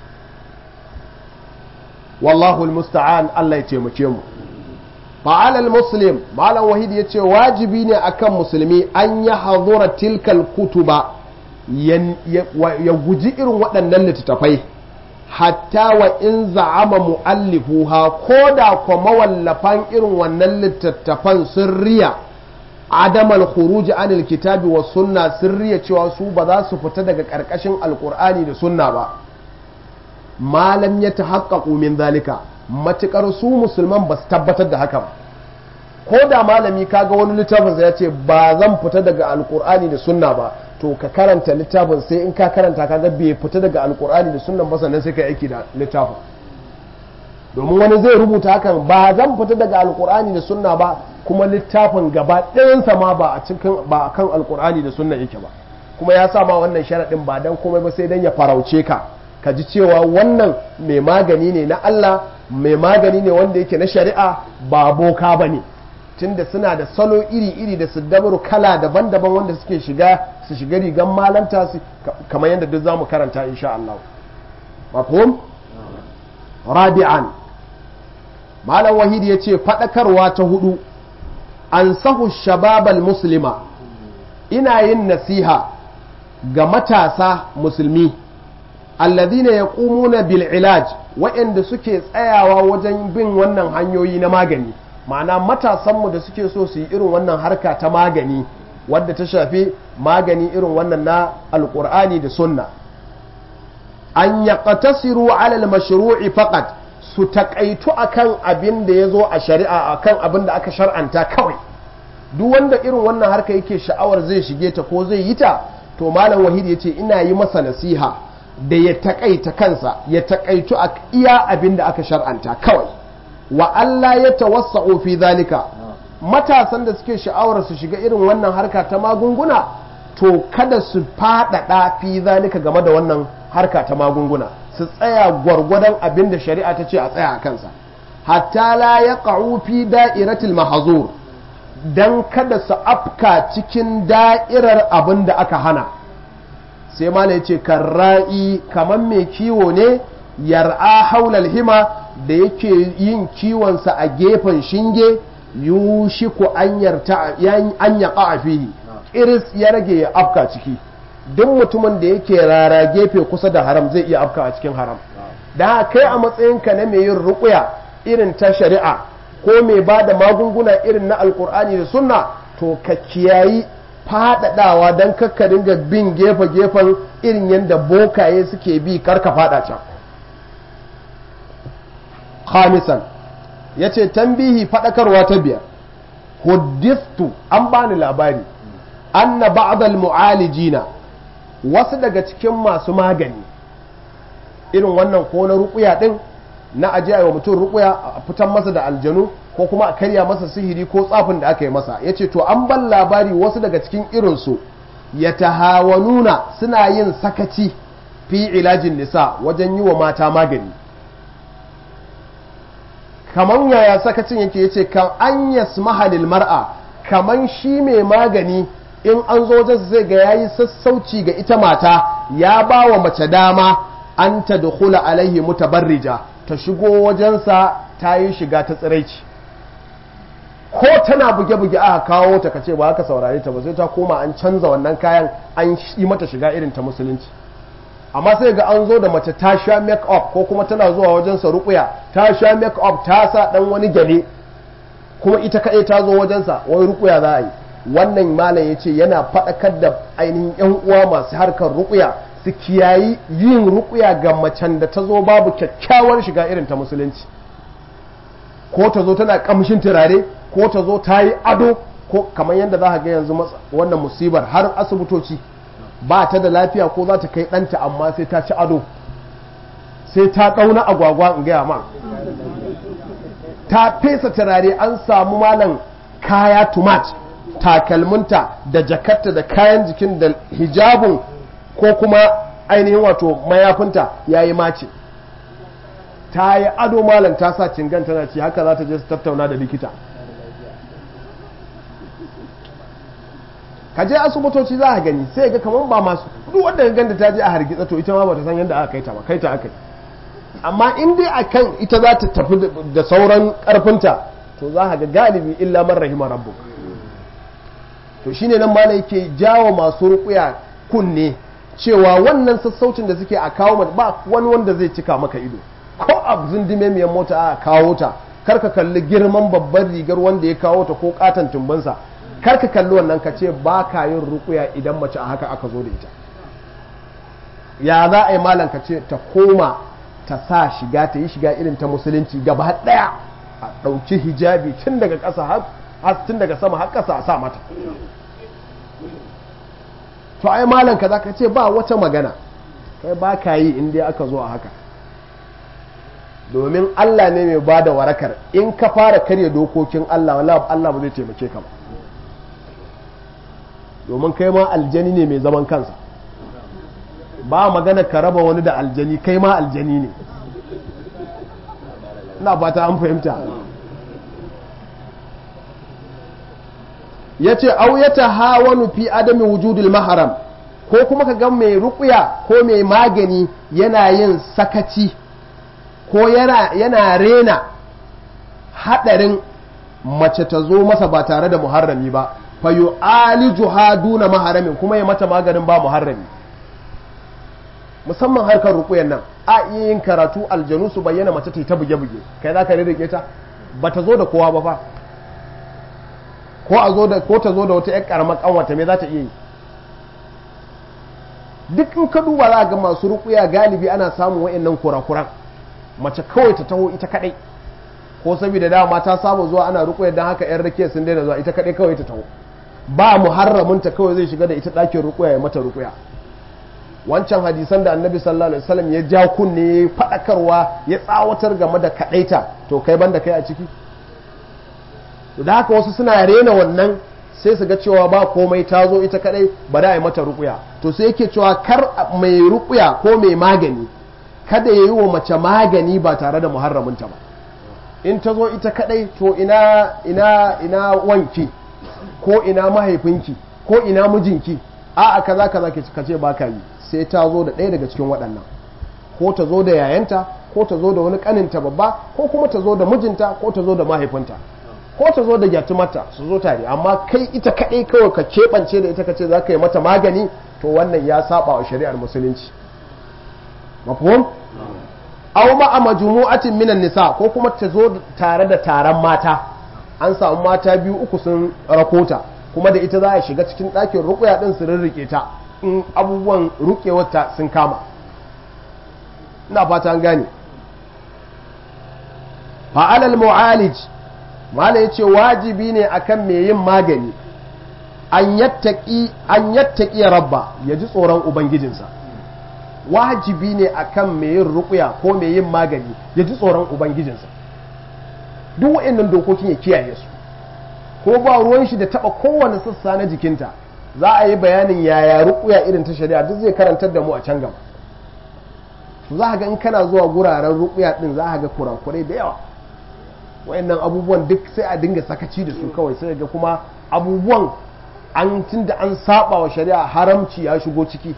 wallahu musta'an Allah ya taimake mu fa'alal muslim malam wahid ya ce wajibi ne akan musulmi an ya hazura tilkal kutuba ya guji irin waɗannan littattafai hatta wa in za'ama mu'allifuha ko da kwa mawallafan irin wannan littattafan sun riya adamal khuruji anil kitabi wa sunna sun riya cewa su ba za su fita daga ƙarƙashin alƙur'ani da sunna ba malam ya tahaqqaqu min zalika matukar su musulman ba su tabbatar da haka ba ko da malami kaga wani littafin ya ce ba zan fita daga alƙur'ani da sunna ba to ka karanta littafin sai in ka karanta kaga bai fita daga alkur'ani da sunan ba sannan sai ka aiki da littafin domin wani zai rubuta hakan ba zan fita daga alkur'ani da sunna ba kuma littafin gaba ɗayansa ma ba a cikin ba a kan alkur'ani da sunna yake ba kuma ya sa ma wannan sharaɗin ba dan komai ba sai dan ya farauce ka ka ji cewa wannan mai magani ne na Allah mai magani ne wanda yake na shari'a ba boka ba ne tunda suna da salo iri-iri da su dabaru kala daban-daban wanda suke shiga su shiga rigan malanta su kamar yadda duk za mu karanta insha Allah mafhum rabi'an malam wahidi ya ce faɗakarwa ta hudu an sahu shababal muslima ina yin nasiha ga matasa musulmi alladhina yaqumuna bil ilaj waɗanda suke tsayawa wajen bin wannan hanyoyi na magani ma'ana matasanmu da suke so su yi irin wannan harka ta magani wadda ta shafi magani irin wannan na alkur'ani da sunna an yaqtasiru ala al-mashru'i faqat su takaitu akan abin da yazo a shari'a akan abin da aka shar'anta kawai duk wanda irin wannan harka yake sha'awar zai shige ta ko zai yi ta to malam wahid yace ina yi masa nasiha da ya takaita kansa ya takaitu a iya abin da aka shar'anta kawai wa Allah ya tawassa'u fi zalika matasan da suke sha'awar su shiga irin wannan harka ta magunguna to kada su faɗaɗa fi zalika game da wannan harka ta magunguna su tsaya gwargwadon abin da shari'a ta ce a tsaya a kansa hatta la ya fi da'iratil mahazur dan kada su afka cikin da'irar abin da aka hana sai mala ya ce karra'i kamar mai kiwo ne yar'a haulal hima da yake yin kiwonsa a gefen shinge yushiku an yarta an yaqa a fihi iris ya rage ya afka ciki duk mutumin da yake rara gefe kusa da haram zai iya afka a cikin haram da kai a matsayinka na mai yin ruƙuya irin ta shari'a ko mai ba da magunguna irin na alkur'ani da sunna to ka kiyayi faɗaɗawa don kakka dinga bin gefe-gefen irin yadda bokaye suke bi karka faɗa can khamisan ya ce tambihi faɗakarwa ta biyar huddistu an bani labari anna ba'dal mu'alijina wasu daga cikin masu magani irin wannan ko na ruƙuya ɗin na ajiya wa mutum ruƙuya a fitan masa da aljanu ko kuma a karya masa sihiri ko tsafin da aka yi masa ya ce to an ban labari wasu daga cikin irinsu ya tahawanuna suna yin sakaci fi ilajin nisa wajen yi wa mata magani kaman yaya sakacin yake ya ce kan an yasmaha lil mar'a kaman shi mai magani in an zo wajen zai ga yayi sassauci ga ita mata ya ba wa mace dama an ta dukula alaihi mutabarrija ta shigo wajensa ta yi shiga ta tsiraici ko tana buge-buge aka kawo ta kace ba haka saurare ta ba sai ta koma an canza wannan kayan an yi mata shiga irin ta musulunci amma sai ga an zo da mace ta sha make up ko kuma tana zuwa wajensa rukuya ta sha make up ta sa dan wani gyale kuma ita kaɗai ta zo wajensa wani rukuya za a yi wannan malam ya ce yana faɗakar da ainihin yan uwa masu harkar rukuya su kiyayi yin rukuya ga macen da ta zo babu kyakkyawar shiga irin ta musulunci ko ta zo tana kamshin turare ko ta zo ta yi ado ko kamar yadda za ka ga yanzu wannan musibar har asibitoci ba ta da lafiya ko za ta kai ɗanta amma sai ta ci ado sai ta ɗauna agwagwa in gaya ma ta fesa turare an samu malam kaya tumat takalminta da jakarta da kayan jikin da hijabun ko kuma ainihin wato mayafinta ya yi mace ta yi ado malam ta sa cingan tana ci haka za ta je su tattauna da likita ka je asibitoci za a gani sai ga kamar ba masu duk wanda ka ganda ta je a hargitsa to ita ma ba ta san yadda aka kai ta ba kai ta aka yi amma in dai akan ita za ta tafi da sauran karfinta to za ga galibi illa man rahima rabbuk to shine nan ma yake jawo masu rukuya kunne cewa wannan sassaucin da suke a kawo ba wani wanda zai cika maka ido ko a zindime miyan mota a kawo ta kar ka kalli girman babban rigar wanda ya kawo ta ko katon tumbansa kar ka kalli wannan ka ce ba ka yin rukuya idan mace a haka aka zo da ita ya za a yi malam ka ce ta koma ta sa shiga ta yi shiga irin ta musulunci gaba daya a ɗauki hijabi tun daga ƙasa har tun daga sama har ƙasa a sa mata to ai malam ka za ka ce ba wata magana kai ba ka yi in dai aka zo a haka domin Allah ne mai ba da warakar in ka fara karya dokokin Allah wala Allah ba zai taimake ka ba domin kai ma aljani ne mai zaman kansa ba magana ka raba wani da aljani kai ma aljani ne ina fata an fahimta ya ce au ya tahawanu fi adami wujudul maharam ko kuma ka ga mai rukuya ko mai magani yana yin sakaci ko yana, yana rena haɗarin mace ta zo masa ba tare da muharrami ba fayo alijuha duna maharamin kuma ya mata maganin ba muharrami musamman harkar rukuyan nan a iya yin karatu aljanu su bayyana mace ta buge-buge kai za ka rirrike ta ba ta zo da kowa ba fa ko a zo da ko ta zo da wata ƴar karamar kanwata me za ta iya yi duk in ka duba za ga masu rukuya galibi ana samun wa'annan kurakuran mace kawai ta taho ita kadai ko saboda dama ta saba zuwa ana rukuya don haka yan rake sun daina zuwa ita kadai kawai ta taho ba muharraminta kawai zai shiga da ita ɗakin rukuya ya mata rukuya wancan hadisan da annabi sallallahu alaihi wasallam ya ja kunne ya faɗakarwa ya tsawatar game da kadaita to kai banda kai a ciki da haka wasu suna rena wannan sai su ga cewa ba komai ta zo ita kadai ba da a yi mata rukuya to sai yake cewa kar mai rukuya ko mai magani kada ya yi wa mace magani ba tare da muharraminta ba in ta zo ita kadai to ina ina ina wanki ko ina mahaifinki ko ina mijinki a a kaza kaza ka ce ba ka yi sai ta zo da ɗaya daga cikin waɗannan ko ta zo da yayanta ko ta zo da wani ƙaninta babba ko kuma ta zo da mijinta ko ta zo da mahaifinta ko ta zo da gyatumarta su zo tare amma kai ita kaɗai kawai ka keɓance da ita ka ce za ka yi mata magani to wannan ya saba wa shari'ar musulunci mafhum aw ma majmu'atin minan nisa ko kuma ta zo tare da taron mata an samu mata biyu uku sun rakota kuma da ita za a shiga cikin ɗakin rukuya ɗin su rirrike ta in abubuwan rukewarta sun kama ina fata an gane fa'alal mu'alij mala ya ce wajibi ne akan mai yin magani an yattaki rabba ya ji tsoron ubangijinsa wajibi ne akan mai yin rukuya ko mai yin magani ya ji tsoron ubangijinsa duk wa'annan dokokin ya kiyaye su ko ba ruwan shi da taba kowane sassa na jikinta za a yi bayanin yaya rukuya irin ta shari'a duk zai karantar da mu a can gaba za ga in kana zuwa guraren rukuya din za ga kurakurai da yawa wayannan abubuwan duk sai a dinga sakaci da su kawai sai ga kuma abubuwan an tunda an saba wa shari'a haramci ya shigo ciki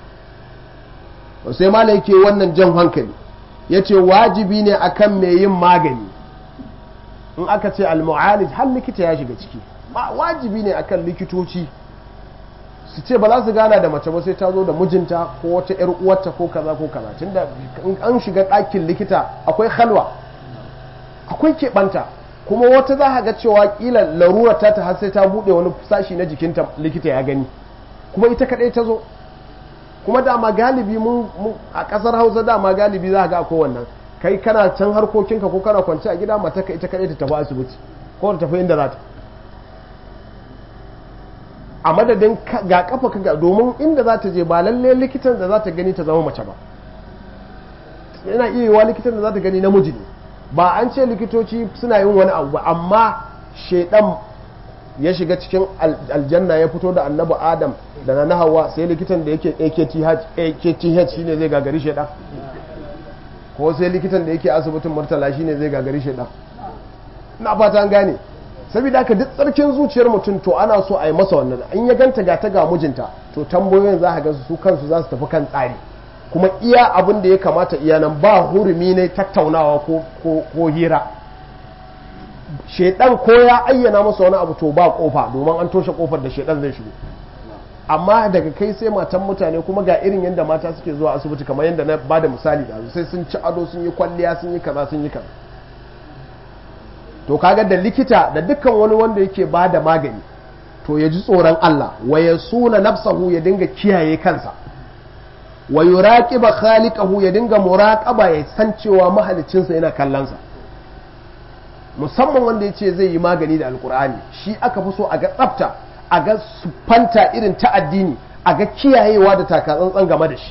sai mala yake wannan jan hankali yace wajibi ne akan mai yin magani in aka ce al-mu'alij har likita ya shiga ciki wajibi ne akan likitoci su ce ba za su gana da mace ba sai ta zo da mijinta ko wata yar uwarta ko kaza ko kaza tunda in an shiga ɗakin likita akwai halwa akwai keɓanta kuma wata za a ga cewa kila larura ta ta har sai ta buɗe wani sashi na jikinta likita ya gani kuma ita kaɗai ta zo kuma dama galibi mun a ƙasar hausa dama galibi za a ga akwai wannan kai kana can harkokinka ko kana kwance a gida mata ka ita kaɗai ta tafi asibiti ko ta tafi inda za ta a madadin ga kafa ka domin inda za ta je ba lalle likitan da za ta gani ta zama mace ba yana iya yiwa likitan da za ta gani namiji ne ba an ce likitoci suna yin wani abu ba amma shaidan ya shiga cikin aljanna ya fito da annabi adam da na hawa sai likitan da yake akth shine zai gagari shaidan ko sai likitan da yake asibitin murtala shine zai gagari shaidan na fata an gane saboda haka duk tsarkin zuciyar mutum to ana so a yi masa wannan in ya ganta ga ta ga mijinta to tambayoyin za a ga su kansu za su tafi kan tsari kuma iya abin da ya kamata iya nan ba hurumi ne tattaunawa ko hira shaidan ko ya ayyana masa wani abu to ba kofa domin an toshe kofar da shaidan zai shigo amma daga kai sai matan mutane kuma ga irin yadda mata suke zuwa asibiti kamar yadda na ba da misali da sai sun ci ado sun yi kwalliya sun yi kaza sun yi kaza to kaga da likita da dukkan wani wanda yake ba da magani to ya ji tsoron Allah wa ya suna nafsahu ya dinga kiyaye kansa wa yuraqiba khaliqahu ya dinga muraqaba ya san cewa mahalicinsa yana kallonsa musamman wanda ya ce zai yi magani da alkur'ani shi aka fi so a ga tsafta a ga sufanta irin ta addini a ga kiyayewa da takatsantsan game da shi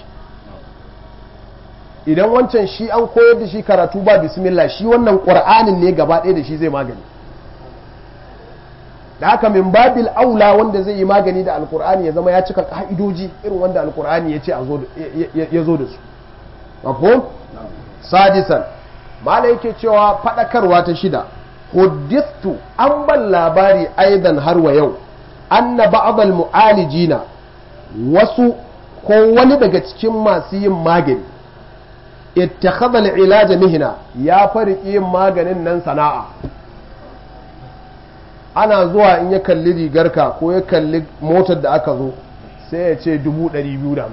idan wancan shi an koyar da shi karatu ba bismillah shi wannan ƙur'anin ne gaba ɗaya da shi zai magani da haka min babil aula wanda zai yi magani da alkur'ani ya zama ya cika ka'idoji irin wanda alkur'ani ya ce ya zo da su mafhum sadisan mala yake cewa faɗakarwa ta shida huddithu an ban labari aidan har wa yau anna ba'd mu'alijina wasu ko wani daga cikin masu yin magani ittakhadha al-ilaj mihna ya farki yin maganin nan sana'a ana zuwa in ya kalli rigarka ko ya kalli motar da aka zo sai ya ce 250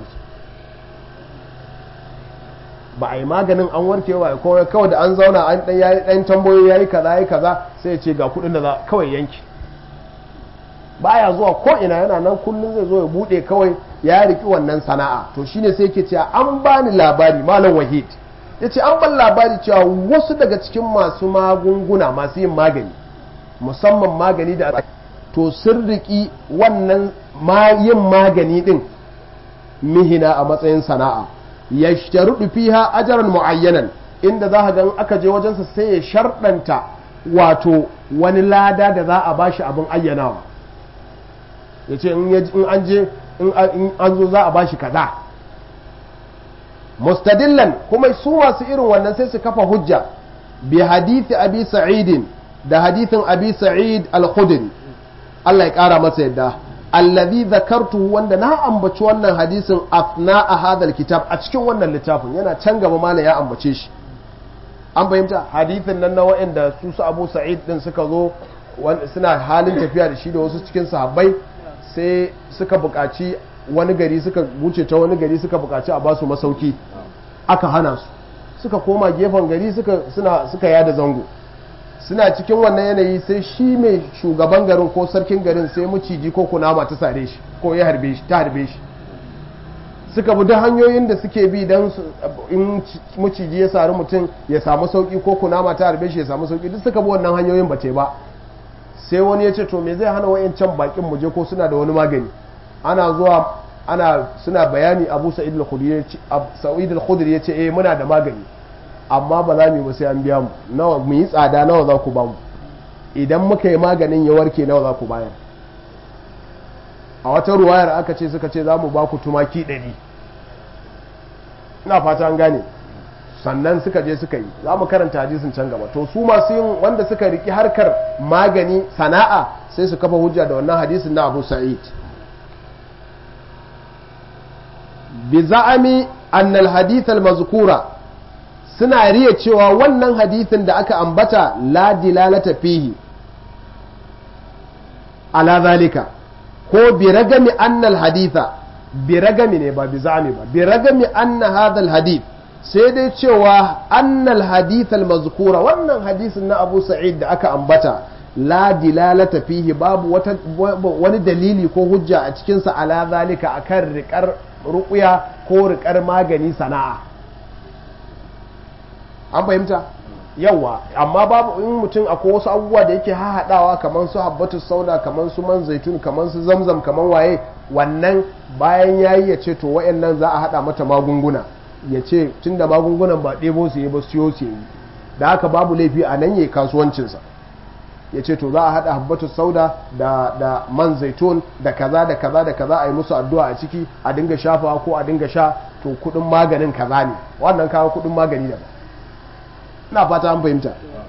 ba a yi maganin an warke wa ko kawai da an zauna an dan yayi dan tambayoyi yayi kaza yayi kaza sai ya ce ga kudin da za kawai yanki baya zuwa ko ina yana nan kullum zai zo ya bude kawai ya riki wannan sana'a to shine sai yake cewa an bani labari malam wahid yace an ban labari cewa wasu daga cikin masu magunguna masu yin magani musamman magani da to sun riki wannan yin magani din mihina a matsayin sana'a yashtarudu fiha ajran muayyanan inda za ka ga aka je wajensa sai ya sharɗanta wato wani lada da za a bashi abin ayyanawa ya ce in an je in an zo za a bashi kaza mustadillan kuma su masu irin wannan sai su kafa hujja bi hadithi abi sa'idin da hadithin abi sa'id al-khudri Allah ya kara masa yadda allazi zakartu wanda na ambaci wannan hadisin afna a hadal kitab a cikin wannan littafin yana can gaba mana ya ambace shi an fahimta hadithin nan na wa'anda su su abu sa'id din suka zo suna halin tafiya da shi da wasu cikin sahabbai sai suka buƙaci wani gari suka wuce ta wani gari suka buƙaci a basu masauki aka hana su suka koma gefen gari suka suna suka yada zango suna cikin wannan yanayi sai shi mai shugaban garin ko sarkin garin sai maciji ko kunama ta sare shi ko ya harbe shi ta harbe shi suka bi duk hanyoyin da suke bi don in maciji ya sari mutum ya samu sauki ko kunama ta harbe shi ya samu sauki duk suka bi wannan hanyoyin ba ba sai wani ya ce to me zai hana wayancan bakin muje ko suna da wani magani ana zuwa ana suna bayani abu sa'id al-khudri ya ce eh muna da magani amma ba za mu yi ba sai an biya mu nawa mu yi tsada nawa za ku ba mu idan muka yi maganin ya warke nawa za ku bayar a wata ruwayar aka ce suka ce za mu ba ku tumaki ɗari ina fata an gane sannan suka je suka yi za mu karanta hadisin can gaba to su masu yin wanda suka riki harkar magani sana'a sai su kafa hujja da wannan hadisin na abu sa'id bi za'ami annal hadith al-mazkura suna riya cewa wannan hadithin da aka ambata la dilalata fihi ala zalika ko bi ragami annal haditha bi ragami ne ba bi za'ami ba bi ragami anna hadha al-hadith sai dai cewa annal hadith al-mazkura wannan hadisin na Abu Sa'id da aka ambata la dilalata fihi babu wata wani dalili ko hujja a cikin sa ala zalika akan riƙar ruƙuya ko riƙar magani sana'a an fahimta yawa amma babu in mutum akwai wasu abubuwa da yake hahaɗawa kamar su habbatu sauda kamar su man zaitun kamar su zamzam kamar waye wannan bayan yayi ya ce to wayannan za a haɗa mata magunguna ya ce tun da magungunan ba ɗebo su yi ba siyo su yi da haka babu laifi a nan yayi kasuwancinsa ya ce to za a haɗa habbatu sauda da, da man zaitun da kaza da kaza da kaza a yi musu addu'a a ciki a dinga shafawa ko a dinga sha to kuɗin maganin kaza ne wannan kawo kuɗin magani daban ina fata an fahimta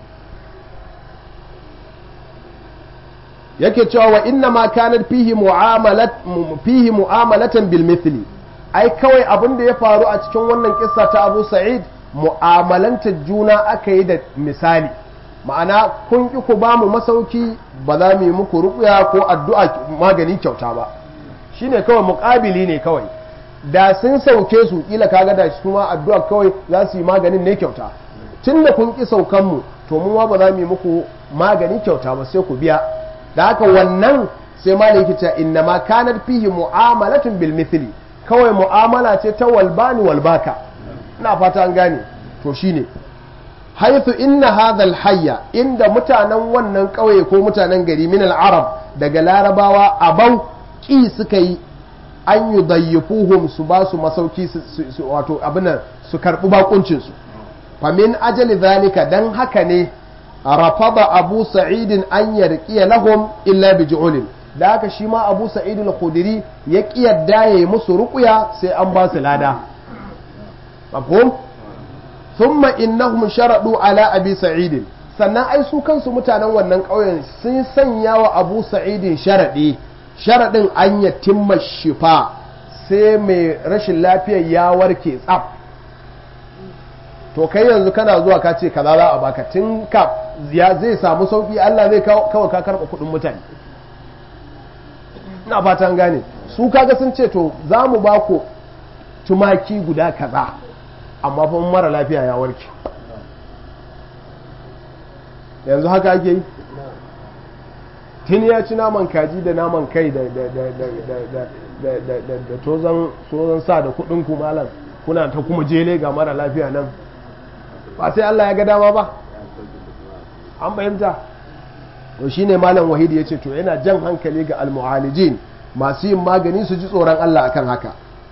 yake cewa wa inna ma kanar fihi mu'amalat fihi mu'amalatan bil mithli ai kawai abin da ya faru a cikin wannan kissa ta Abu Sa'id mu'amalanta juna aka yi da misali ma'ana kun ki ku ba mu masauki ba za mu yi muku ruƙuya ko addu'a magani kyauta ba shine kawai muƙabili ne kawai da sun sauke su kila kaga da su ma addu'a kawai za su yi maganin ne kyauta tun da kun ƙi saukanmu to mu ba za mu yi muku magani kyauta ba sai ku biya da haka wannan sai ma yake cewa inna ma kanar fihi mu'amalatun bil mithli kawai mu'amala ce ta walbani walbaka ina fata an gane to shine haythu inna hadha hayya inda mutanen wannan ƙauye ko mutanen gari min al-arab daga larabawa abau ki suka yi an yudayyifuhum su ba su masauki wato abin su karbi bakuncin su famin ajali zalika dan haka ne rafada abu sa'idin an yarqiya lahum illa bi ju'ulin da haka shi ma abu sa'id al-khudri ya kiyarda yayi musu ruqya sai an ba su lada mafhum thumma innahum sharadu ala abi sa'id sannan ai su kansu mutanen wannan ƙauyen sun sanya wa abu sa'idin sharadi sharadin an yatimma shifa sai mai rashin lafiyar ya warke tsaf to kai yanzu kana zuwa ka ce kaza za a baka tun ka ya zai samu sauki Allah zai kawai ka karɓa kuɗin mutane ina fatan gane su kaga sun ce to za mu ba ku tumaki guda kaza amma fa mara lafiya ya warke yanzu haka ake yi tun ya ci naman kaji da naman kai da tozon sa da kudin malam kuna ta kuma jele ga mara lafiya nan ba sai Allah ya ga dama ba an fahimta to shine malam wahidi ya ce to yana jan hankali ga almu'alijin masu yin magani su ji tsoron Allah akan haka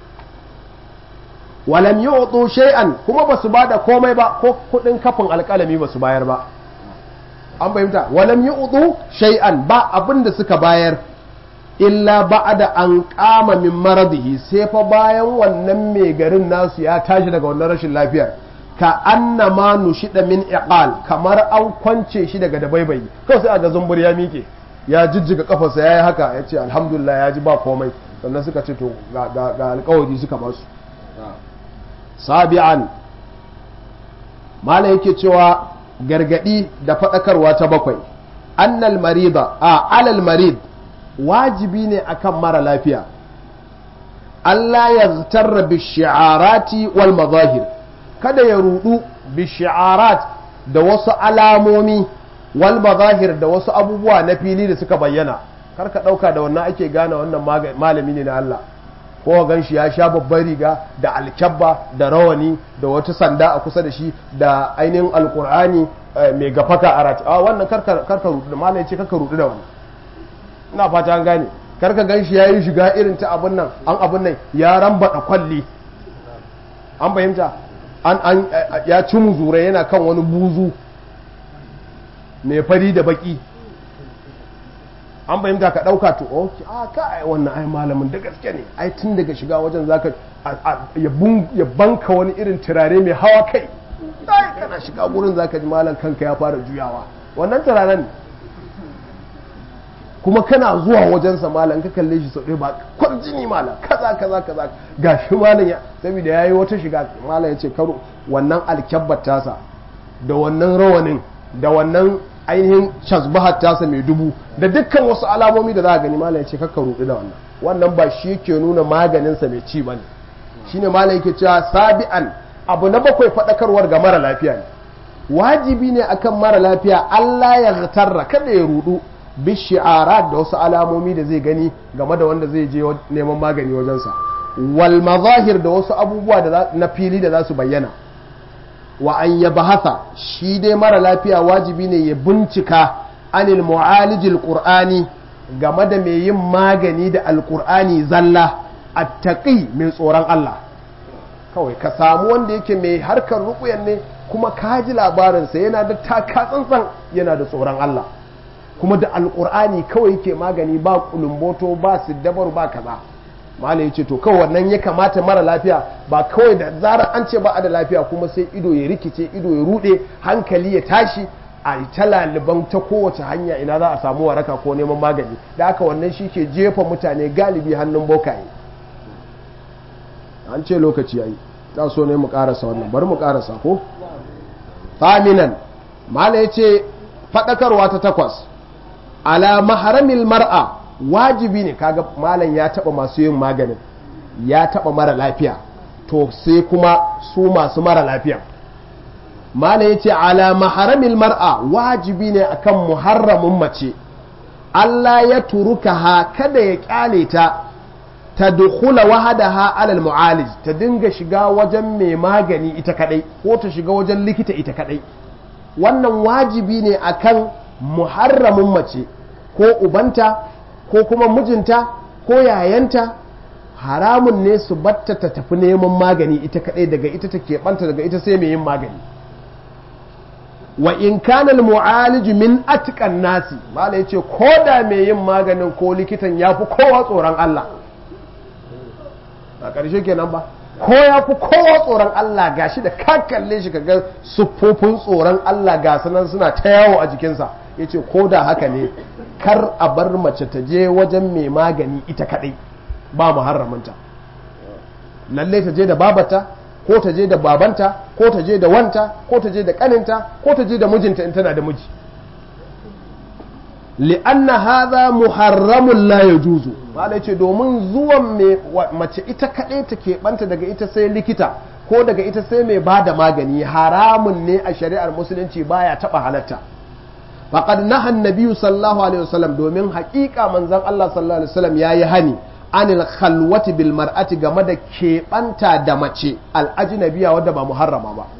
walam yu'tu shay'an kuma basu bada komai ba ko kudin kafin alkalami basu bayar ba an fahimta walam yu'tu shay'an ba abinda suka bayar illa ba'da an qama min maradihi sai fa bayan wannan mai garin nasu ya tashi daga wannan rashin lafiyar ka annama nushida min iqal kamar an kwance shi daga dabaibayi kawai sai aga zumbur ya miƙe ya jijjiga kafarsa yayi haka ya ce alhamdulillah ya ji ba komai sannan suka ce to ga alkawari suka ba su sabi'an mala yake cewa gargadi da faɗakarwa ta bakwai annal marida a alal marid wajibi ne akan mara lafiya Allah ya tarra bi shi'arati wal mazahir kada ya rudu bi shi'arat da wasu alamomi wal mazahir da wasu abubuwa na fili da suka bayyana kar ka dauka da wannan ake gane wannan malami ne na Allah ko gan shi ya sha babbar riga da alkyabba da rawani da wata sanda a kusa da shi da ainihin alkur'ani mai gafaka a rati a wannan karka rudu da malai ce karka rudu da wannan ina fata an gane karka gan shi ya yi shiga irin ta abin nan an abin nan ya rambaɗa kwalli an fahimta an an ya ci muzura yana kan wani buzu mai fari da baki an fahimta ka ɗauka to ok a ka ai wannan ai malamin da gaske ne ai tun daga shiga wajen zaka ya banka wani irin turare mai hawa kai ai kana shiga gurin zaka ji malam kanka ya fara juyawa wannan turaren ne kuma kana zuwa wajensa malam ka kalle shi sau ɗaya ba kwarjini malam kaza kaza kaza ga shi malam ya saboda ya yi wata shiga malam ya ce karo wannan alkyabbar tasa da wannan rawanin da wannan ainihin shazbahar tasa mai dubu da dukkan wasu alamomi da za a gani malam ya ce kakka rudu da wannan wannan ba shi yake nuna maganinsa mai ci ba ne shine malam yake cewa sabi'an abu na bakwai faɗakarwar ga mara lafiya ne wajibi ne akan mara lafiya Allah ya tarra kada ya rudu bishi'arat da wasu alamomi da zai gani game da wanda zai je neman magani wajensa wal mazahir da wasu abubuwa na fili da za su bayyana wa an ya bahasa shi dai mara lafiya wajibi ne ya bincika anil mu'alijil qur'ani game da mai yin magani da alqur'ani zalla attaqi mai tsoron Allah kawai ka samu wanda yake mai harkar ruƙuyan ne kuma ka ji labarinsa yana da taka tsantsan yana da tsoron Allah kuma da alkur'ani kawai yake magani ba kulumboto ba siddabar ba kaza malai yace to kawai wannan ya kamata mara lafiya ba kawai da zarar an ce ba a da lafiya kuma sai ido ya rikice ido ya rude hankali ya tashi a ta laliban ta kowace hanya ina za a samu waraka ko neman magani da haka wannan shi ke jefa mutane galibi hannun bokaye an ce lokaci yayi za so ne mu karasa wannan bari mu karasa ko faminan malai yace fadakarwa ta takwas ala maharamil mar'a wajibi ne kaga malam ya taba masu yin maganin ya taba mara lafiya to sai kuma su masu mara lafiya malam ya ce ala maharamil mar'a wajibi ne akan muharramin mace Allah ya turuka ha kada ya kyale ta ta dukula wahadaha alal mu'alij ta dinga shiga wajen mai magani ita kadai ko ta shiga wajen likita ita kadai wannan wajibi ne akan muharramin mace ko ubanta ko kuma mijinta ko yayanta haramun ne su batta ta tafi neman magani ita kadai daga ita ta keɓanta daga ita sai mai yin magani wa in kana mu'alij min atqan nasi mala yace ko da mai yin maganin ko likitan yafi kowa tsoron Allah a ƙarshe kenan ba ko ya fi kowa tsoron Allah gashi da ka kalle shi kaga siffofin tsoron Allah ga sanan suna ta yawo a jikinsa ya ce ko da haka ne kar a bar mace ta je wajen mai magani ita kaɗai ba muharraminta lalle ta je da babata ko ta je da babanta ko ta je da wanta ko ta je da kaninta ko ta je da mijinta in tana da miji li'anna hadha muharramun la yajuzu malai ce domin zuwan mace ita kaɗai ta keɓanta daga ita sai likita ko daga ita sai mai ba da magani haramun ne a shari'ar musulunci baya taɓa halatta faqad naha annabi sallallahu alaihi wasallam domin haƙiƙa manzon Allah sallallahu alaihi wasallam yayi hani anil khalwati bil mar'ati game da keɓanta da mace al ajnabiya wadda ba muharrama ba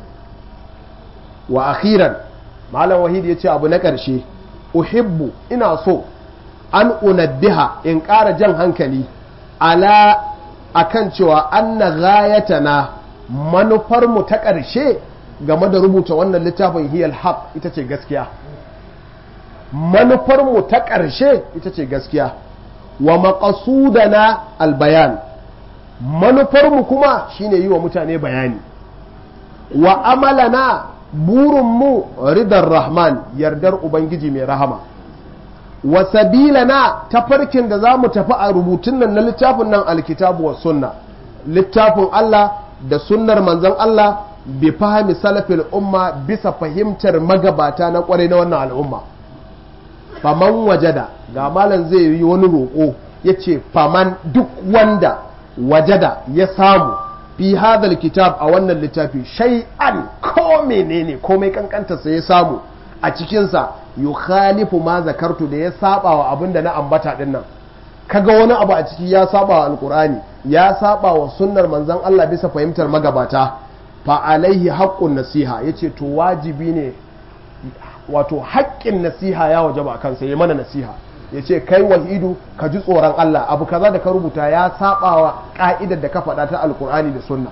wa akhiran malam wahid yace abu na ƙarshe uhibbu ina so an unabbiha in ƙara jan hankali ala akan cewa anna ghayatana manufarmu ta ƙarshe game da rubuta wannan littafin hiyal haq ita ce gaskiya manufarmu ta ƙarshe ita ce gaskiya wa maqasudana albayan manufarmu kuma shine yi wa mutane bayani wa amalana burinmu ridar rahman yardar ubangiji mai rahama wa sabilana tafarkin da za mu tafi a rubutun nan na littafin nan alkitabu wa sunna littafin Allah da sunnar manzon Allah bi fahimi salafil umma bisa fahimtar magabata na kwarai na wannan al'umma faman wajada ga malam zai yi wani roƙo ya ce faman duk wanda wajada ya samu fi hadal kitab a wannan littafi shay'an ko menene komai kankanta sai ya samu a cikinsa yukhalifu ma zakartu da ya saba wa abin da na ambata din nan kaga wani abu a ciki ya saba wa alkur'ani ya saba wa sunnar manzon Allah bisa fahimtar magabata fa alaihi haqqun nasiha yace to wajibi ne wato haƙƙin nasiha ya wajaba kansa ya mana nasiha yace kai wahidu ka ji tsoron Allah abu kaza da ka rubuta ya saba wa ka'idar da ka faɗa ta alkur'ani da sunna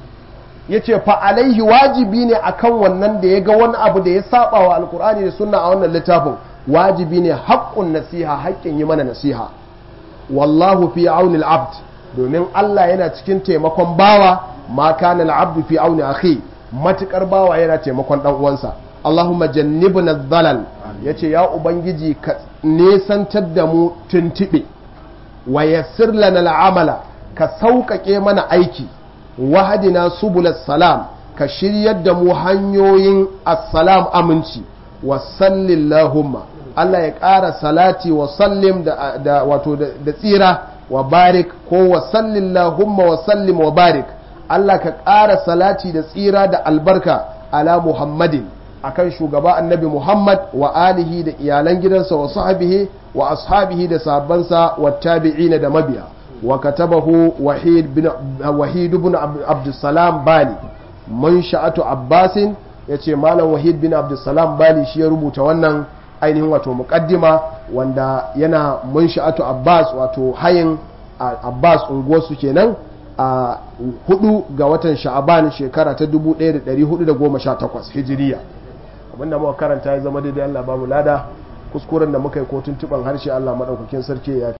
yace fa alaihi wajibi ne akan wannan da ya ga wani abu da ya saba wa alkur'ani da sunna a wannan littafin wajibi ne haƙƙun nasiha haƙƙin yi mana nasiha wallahu fi auni abd domin Allah yana cikin taimakon bawa ma kana al-abdu fi auni akhi matukar bawa yana taimakon dan uwansa Allahumma jannibna dhalal yace ya ubangiji ka nesantar da mu tuntube wa yassir lana al-amala ka sauƙaƙe mana aiki wahadina subulas salam ka shiryar da mu hanyoyin assalam aminci wa sallillahumma Allah ya ƙara salati wa sallim da wato da tsira wa barik ko wa sallillahumma wa sallim wa barik Allah ka ƙara salati da tsira da albarka ala Muhammadin akan shugaba annabi Muhammad wa alihi da iyalan gidansa wa sahbihi wa ashabihi da sahabbansa wa tabi'ina da mabiya wa katabahu wahid bin wahid ibn abdussalam bali mun sha'atu abbasin yace malam wahid bin abdussalam bali shi ya rubuta wannan ainihin wato muqaddima wanda yana mun sha'atu abbas wato hayin abbas unguwarsu kenan a hudu ga watan sha'aban shekara ta 1418 hijiriya abinda muka karanta ya zama daidai Allah ba mu lada kuskuren da muka yi ko tuntuban harshe Allah madaukakin sarki ya